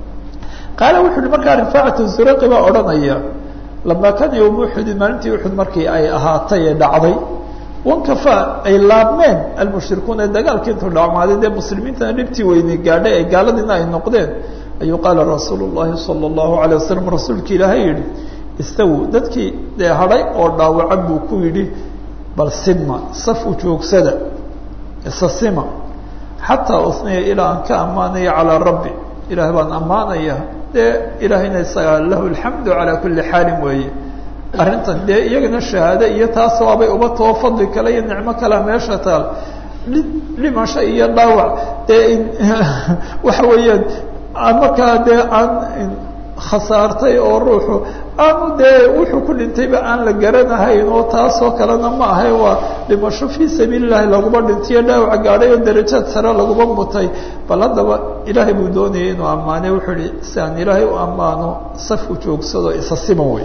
S1: qaala wuxu uhi markaa rifaacat zureyqi baa odhanaya lamaa kaana yowma uxudin maalintii uxud markii ay ahaatay ee dhacday wankafa ay laabmeen almushrikuuna dagaalkii intuu dhacmaaday dee muslimiintana dhibtii weynay gaadhay ee gaaladiina ay noqdeen ayuu qaala rasuulu llahi sala allahu alay wasalam rasuulki ilaahay yihi istawu dadkii dee hadhay oo dhaawaca buu ku yidhi bal sima saf u joogsada isa sima xataa usniya ilaa aan ka ammaanaya calaa rabbi ilaah baan ammaanaya dee ilaahayna isagaa lahu alxamdu calaa kulli xaalin weeye arrintan dee iyagana shahaado iyo taas waabay uba too fadli kale iyo nicmo kalea meesha taal dhimasho iyo dhaawac dee waxa weeyaan markaa dee aan khasaartay oo ruuxu aanu dee wuxuu ku dhintayba aan la garanahayn oo taasoo kalena ma ahay waa dhimasho fii sabiili llahi laguma dhintayo dhaawac gaadhay oo darajaad sare laguma mutay bal haddaba ilaahay buu doonayay inuu ammaanay wuxuu ihi si aan ilaahay u ammaano saf u joogsado isa siman wey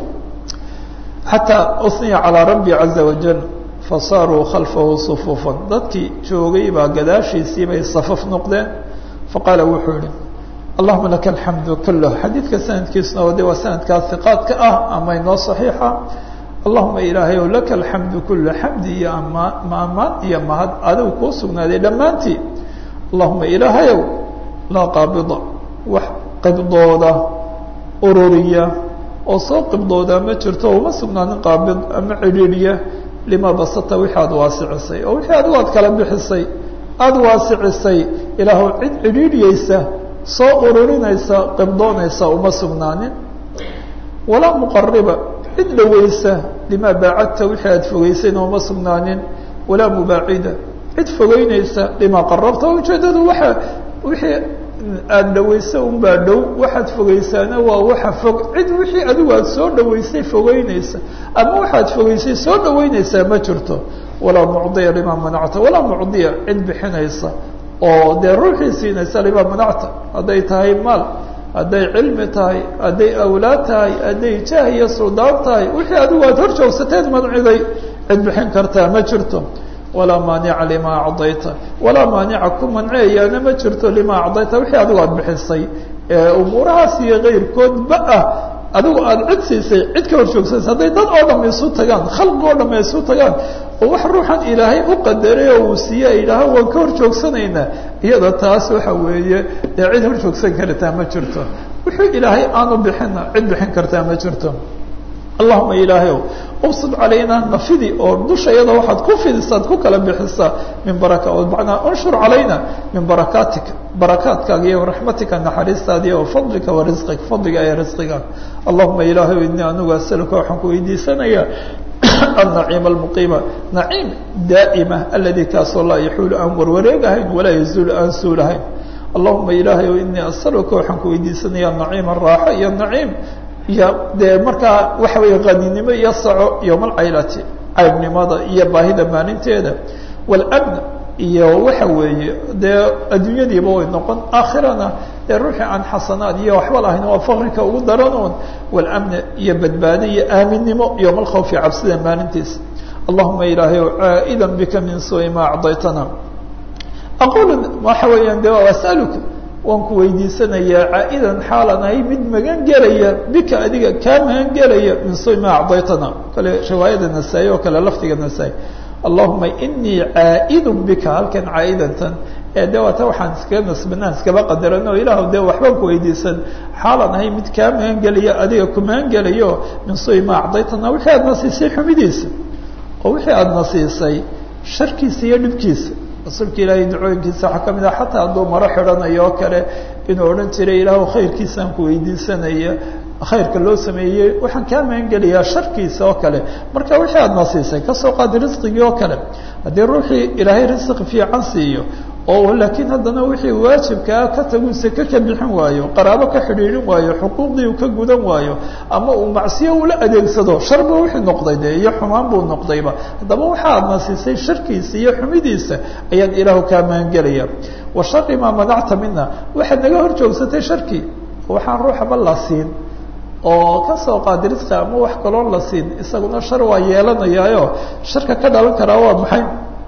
S1: xataa usniya calaa rabbi caza wajal fasaaruu khalfahu sufuufan dadkii joogay baa gadaashiisii bay safaf noqdeen faqaala wuxuu ihi allahuma laka alxamdu kulah xadiidka sanadkiisuna oo de waa sanadkaa hiqaadka ah ama inoo saxiixa allahuma ilaahay ow laka alxamdu kula xamdi iyo amaan ma amaan iyo mahad adigu kuu sugnaaday dhammaantii allahuma ilaahayow laa qaabida wax qibdooda ururiya oo soo qibdooda ma jirto uma sugnaanin qaabid ama cidhiidhiya lima basata wixii aada waasicisay oo wixii adigu aad kala bixisay aada waasicisay ilaahu cid cidhiidhiyeysa soo ururinaysa qibdoonaysa uma sugnaanin walaa muqariba cid dhaweysa limaa baacadta wixii aada fogeysayna uma sugnaanin walaa mubaacida cid fogeynaysa limaa qarabta ujeedadu waa wixii aada dhaweysa unbaa dhow waxaad fogeysaana waa waxa fog cid wixii adigu aada soo dhaweysay fogeynaysa ama waxaad fogeysay soo dhaweynaysaa ma jirto walaa mucdiya limaa manacta walaa mucdiya cid bixinaysa oo dee ruuxii siinaysa limaa manacta hadday tahay maal hadday cilmi tahay hadday awlaad tahay hadday jaah iyo suldaan tahay wixii adigu aad hor joogsateed manciday cid bixin kartaa ma jirto walaa maanica limaa acdayta walaa maanica ku manceeyaana ma jirto limaa acdayta wixii adigu aad bixisay umuurahaas iyo kayrkoodba ah adigu aada cid siisay cid ka hor joogsanaysa hadday dad oo dham isu tagaan khalqi oo dham isu tagaan oo wax ruuxan ilaahay u qadaray oo uu siiye ay yidhaahaan waan ka hor joogsanaynaa iyada taas waxa weeye dee cid hor joogsan kartaa ma jirto wuxuu ilaahay aanu bixina cid bixin kartaa ma jirto allahuma ilaahayow ubsud calaynaa nafidi oo dusha iyada waxaad ku fidisaad ku kala bixisaa min baraka manaa unshur calayna min barakaatika barakaadkaaga iyo raxmatika naxariistaada iyo fadlika wa risqika fadliga ee risqiga allahuma ilaahayow inii anigu asaluka waxaan ku weydiisanayaa النaciim الmuqiima naciim daa'ima aladi kaasoo laa yaxuulu aan warwareegahayn walaa yazuulu aan suulahayn allahuma ilaahayow inii asaluka waxaan ku weydiisanaya naciima raaxo iyo naciim iyo dee markaa waxa weeye qaninimo iyo saco yowmalcaylati caybnimada iyo baahida maalinteeda wاlmn iyo waxa weeye dee adduunyadiiba way noqon aakhirana dee ruuxii aan xasanaad iyo waxba lahayn waa fakrika ugu daranuun wاlmn iyo badbaado iyo aaminnimo yowma alkhawfi cabsida maalintiisa allahuma ilaahayow caa'ida bika min suui ma acdaytana aqul waxa weeyaan de asaluka waan ku weydiisanayaa caa'idan xaalan ahay mid magan gelaya bika adiga kaa magan gelaya min suui ma acdaytana kale riwaayada nasaa-i oo kale lafdiga nasaa-i allahuma inii caa'id bika halkan caa'idantan ee de waata waxaan iskaga nasbanaan iskaba qadarano ilaah de waxbaan ku weydiisan xaalan ahay mid kaa magan gelaya adiga ku magan gelayo min suui ma acdaytana wixii aadna siisay xumidiisa oo wixii aadna siisay sharkiisa iyo dhibkiisa rasuulka ilaahay ducooyinkiisa waxaa ka mid ah xataa hadduu maro xidhanayo oo kale inuu odhan jiray ilaahu khayrkiisaan ku weydiisanaya khayrka loo sameeyey waxaan kaa magangelayaa sharkiisa oo kale marka wixii aadna siisay kasoo qaadi risqigii oo kale haddii ruuxii ilaahay risqi fiican siiyo oo laakiin haddana wixii waajibkaa ka tagu seke ka bixin waayo qaraabo ka xidhiidhin waayo xuquuqdii uu ka gudan waayo ama uu macsiyo ula adeegsado sharba wixii noqday de iyo xumaan buu noqdayba haddaba waxa aadna siisay sharkiisa iyo xumidiisa ayaan ilaahu kaa magangelaya wa shari maa manacta mina waxaad naga hor joogsatay sharkii waxaan ruuxaba la siin oo kasoo qaadi risqi ama wax kaloon la siin isaguna shar waa yeelanayaayo sharka ka dhalan karaa waa maxay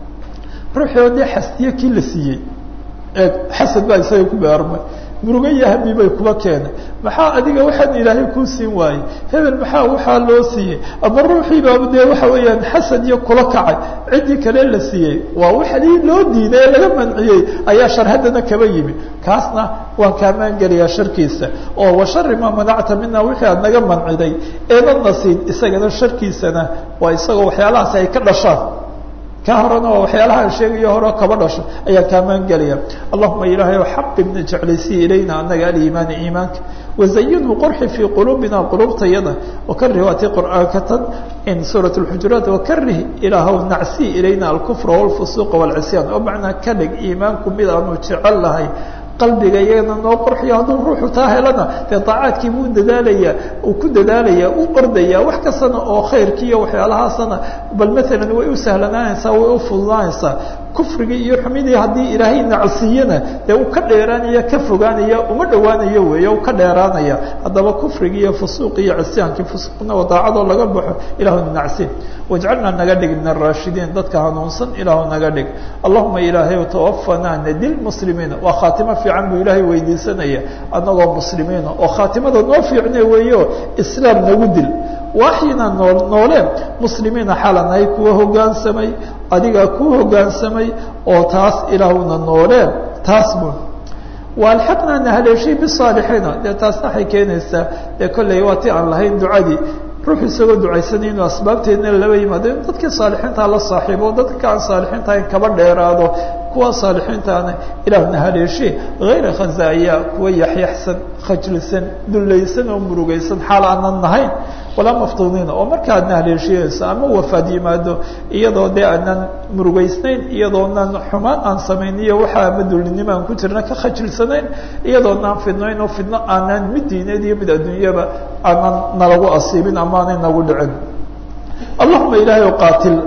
S1: ruuxii oo dee xasdiye kii la siiyey ee xasad baa isaga ku beermay murugo iyo hami bay kuba keenay maxaa adiga waxaan ilaahay kuu siin waayey hebel maxaa waxaa loo siiyey ama ruuxiibaaba dee waxa weeyaan xasad iyo kula kacay ciddii kale la siiyey waa waxdii loo diiday ee laga manciyey ayaa shar haddana kaba yimi kaasna waan kaa maangelayaa sharkiisa oo wa shari maa manacta mina wixii aad naga manciday eedadna siin isagana sharkiisana waa isagoo waxyaalahaasi ay ka dhashaan ka horena waa waxyaalaha aan sheegayo hore kaba dhasho ayaan kaa maangelaya allahuma ilaahay xabibna jeclaysiya ilayna anaga aliimaana iimaanka wazayinhu qurxi fii quluubina quluubtayada wakarih waati qur'aanka tan in suurat اlxujuraat wakarih ilaahw nacsi ilayna alkufra wاlfusuuqa wاlcisyaan oo macnaa ka dhig iimaanku mid aanu jecel lahay qalbiga iyagana noo qorxiyo hadduu ruuxu taa helana dee daacaadkii buu dadaalaya uu ku dadaalaya u ordaya wax kastana oo khayrkii iyo waxyaalahaasana bal maalan way u sahlanaanaysaa way u fududaanaysaa kufrigii iyo xumidii haddii ilaahay nacsiiyana dee uu ka dheeraanaya ka fogaanaya uma dhowaanayo weeye u ka dheeraanaya haddaba kufrigii iyo fusuuqi iyo cisyaankii fusuuqna oo daacadoo laga baxo ilaahu nacsi wajcalnaa naga dhig min araashidiin dadka hanuunsan ilaahu naga dhig allahuma ilaahay tawafanaa nadil muslimiina waa khaatimo fiican buu ilaahay weydiisanaya annagoo muslimiina oo khaatimada noo fiicne weeyo islaam nagu dil waaxyina noo noolee muslimiina xalanahay kuwa hoggaansamay adigaa kuu hoggaansamay oo taas ilaahuna noolee taas bu waalxaqnaa na haleeshay bisaalixiina dee taasna waxay keenaysaa dee kolley waa ti aan lahayn ducadii ruux isagoo ducaysanay inuu asbaabteedna laba yimaado in dadkii saalixiintaa la saaxiibo dadka aan saalixiinta ahayn kaba dheeraado kuwa saalixiintaana ilaahna haleeshe hayra khazaaya kuwa yaxyaxsan khajlisan dullaysan oo murugaysan xaal aanan nahayn walaa maftuuniina oo marka aadna haleeshiyeyso ama wafaad yimaado iyadoo dee aanan murugaysnayn iyadoonan xumaan aan samayn iyo waxa ama dullinimo aan ku jirna ka khajilsanayn iyadoonaan fidnayn oo fidno aanan mid diineed iyo mid adduunyaba aanan nalagu asiibin ama aanay nagu dhicin allahuma ilaahay qaatil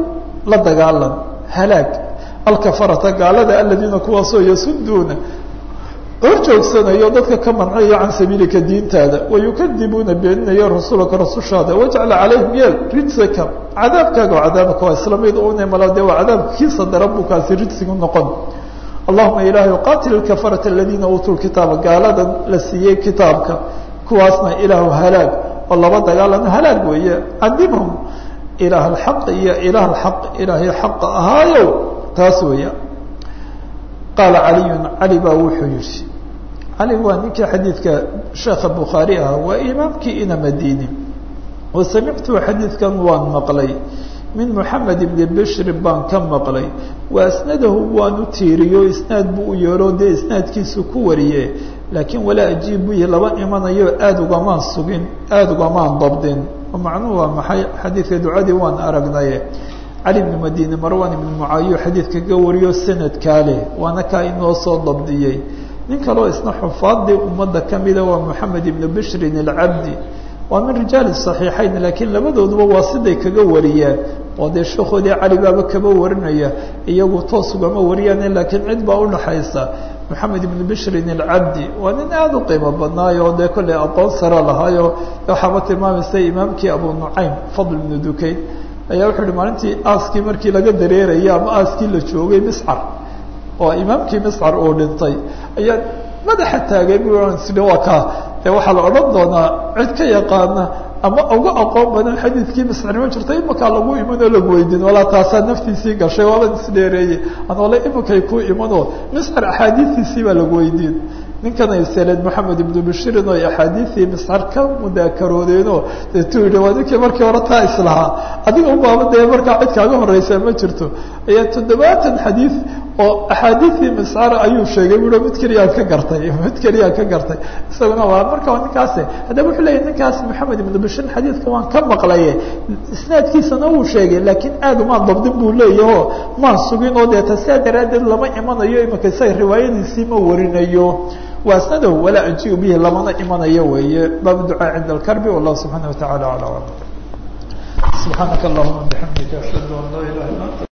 S1: la dagaalan halaag alkafarata gaalada aladiina kuwaasoo yasuduuna hor joogsanayo dadka ka mancayo can sabiilika diintaada wayukadibuuna beeninayo rasuulaka rasushaada wajcala calayhim yeel rijsaka cadaabkaaga oo cadaabka waa isla mid une mala dee waa cadaabka kiisa daran buu kaasi rijsigu noqon allahuma ilaahay qatil ilkafarata aladiina uutuu lkitaaba gaaladan la siiyey kitaabka kuwaasna ilaahu halaag oo laba dagaalano halaag weeye cadibhum ilaah alxaq iyo ilaah alxaq ilaahay xaqa ahaayow taas weeya qaala caliyun cali baa wuxuu yihi cali waa ninkii xadiidka sheekha bukhaari ah waa imaamkii ina madini wa samictu xadiidkan waan maqlay min moxamed ibni bishrin baan ka maqlay wa asnadahu waanu tiiriyo isnaad buu u yeero dee isnaadkiisu ku wariye laakiin walaa ajiib buyi laba imanayo aada ugamaan sugin aada ugamaan dabdin macnuhu waa maxay xadiidka ducadii waan aragnaye cali bnu madini marwan ibnu mucaawiyo xadiidka ka wariyo sanadkaa leh waana kaa inoo soo dabdiyey nin kaleo isna xufaadii ummadda kamida waa moxamed ibnu bishrin alcabdi waa min rijaali صaxiixayn laakiin labadooduba waa siday kaga wariyaan oo dee sheekoodii cali baaba kaba warinaya iyagu toos ugama wariyaane laakiin cid baa udhaxaysa moxamed ibnu bishrin alcabdi waa nin aada u qiimo badnaayo oo dee kolley aqoon sare lahaayo waxaaba tilmaamaysa imaamkii abu nucaym fadl ibnu dukayn ayaa wuxuu uhi maalintii aaskii markii laga dareerayay ama aaskii la joogay miscar oo imaamkii miscar uu dhintay ayaa madaxa taagay bu sii waa kaa dee waxaa la odhan doonaa cid ka yaqaana ama uga aqoon badan xadiidkii miscarnimo jirta imakaa lagu iman oo lagu weydiin walaa taasaa naftiisii gashay waaban isdheereeyey anoole imakay ku imanoo miscar axaadiistiisii baa lagu weydiin ninkan ay seleed moxamed ibnu bashirin oo axaadiisii miscar ka mudaakaroodeenoo deetuu yihi waa ninkii markii hore taa islahaa adiga ubaaba dee markaa cid kaaga horeysa ma jirto ayaa toddobaatan xadiid oo axaadiisii miscar ayuu sheegay bui mid keliyaan ka gartay mid keliyaan ka gartay isaguna waa marka ninkaasi haddaba wuxuu leeyahy ninkaas moxamed ibnu bashirin xadiidka waan ka maqlaye isnaadkiisana wuu sheegay laakiin aad umaan dabdin buu leeyaho maan sugin oo deeta sidaa daraaddeed lama imanayo imika isaga riwaayadiisii ma warinayo wasnadahu walaa ajiu bihi lamana imanayo weeye baabu ducaa cinda alkarbi wallahu subxaana wa tacala ala alam subxaanaka allahuma bixamdika ashhadu an laa ilaha illa anta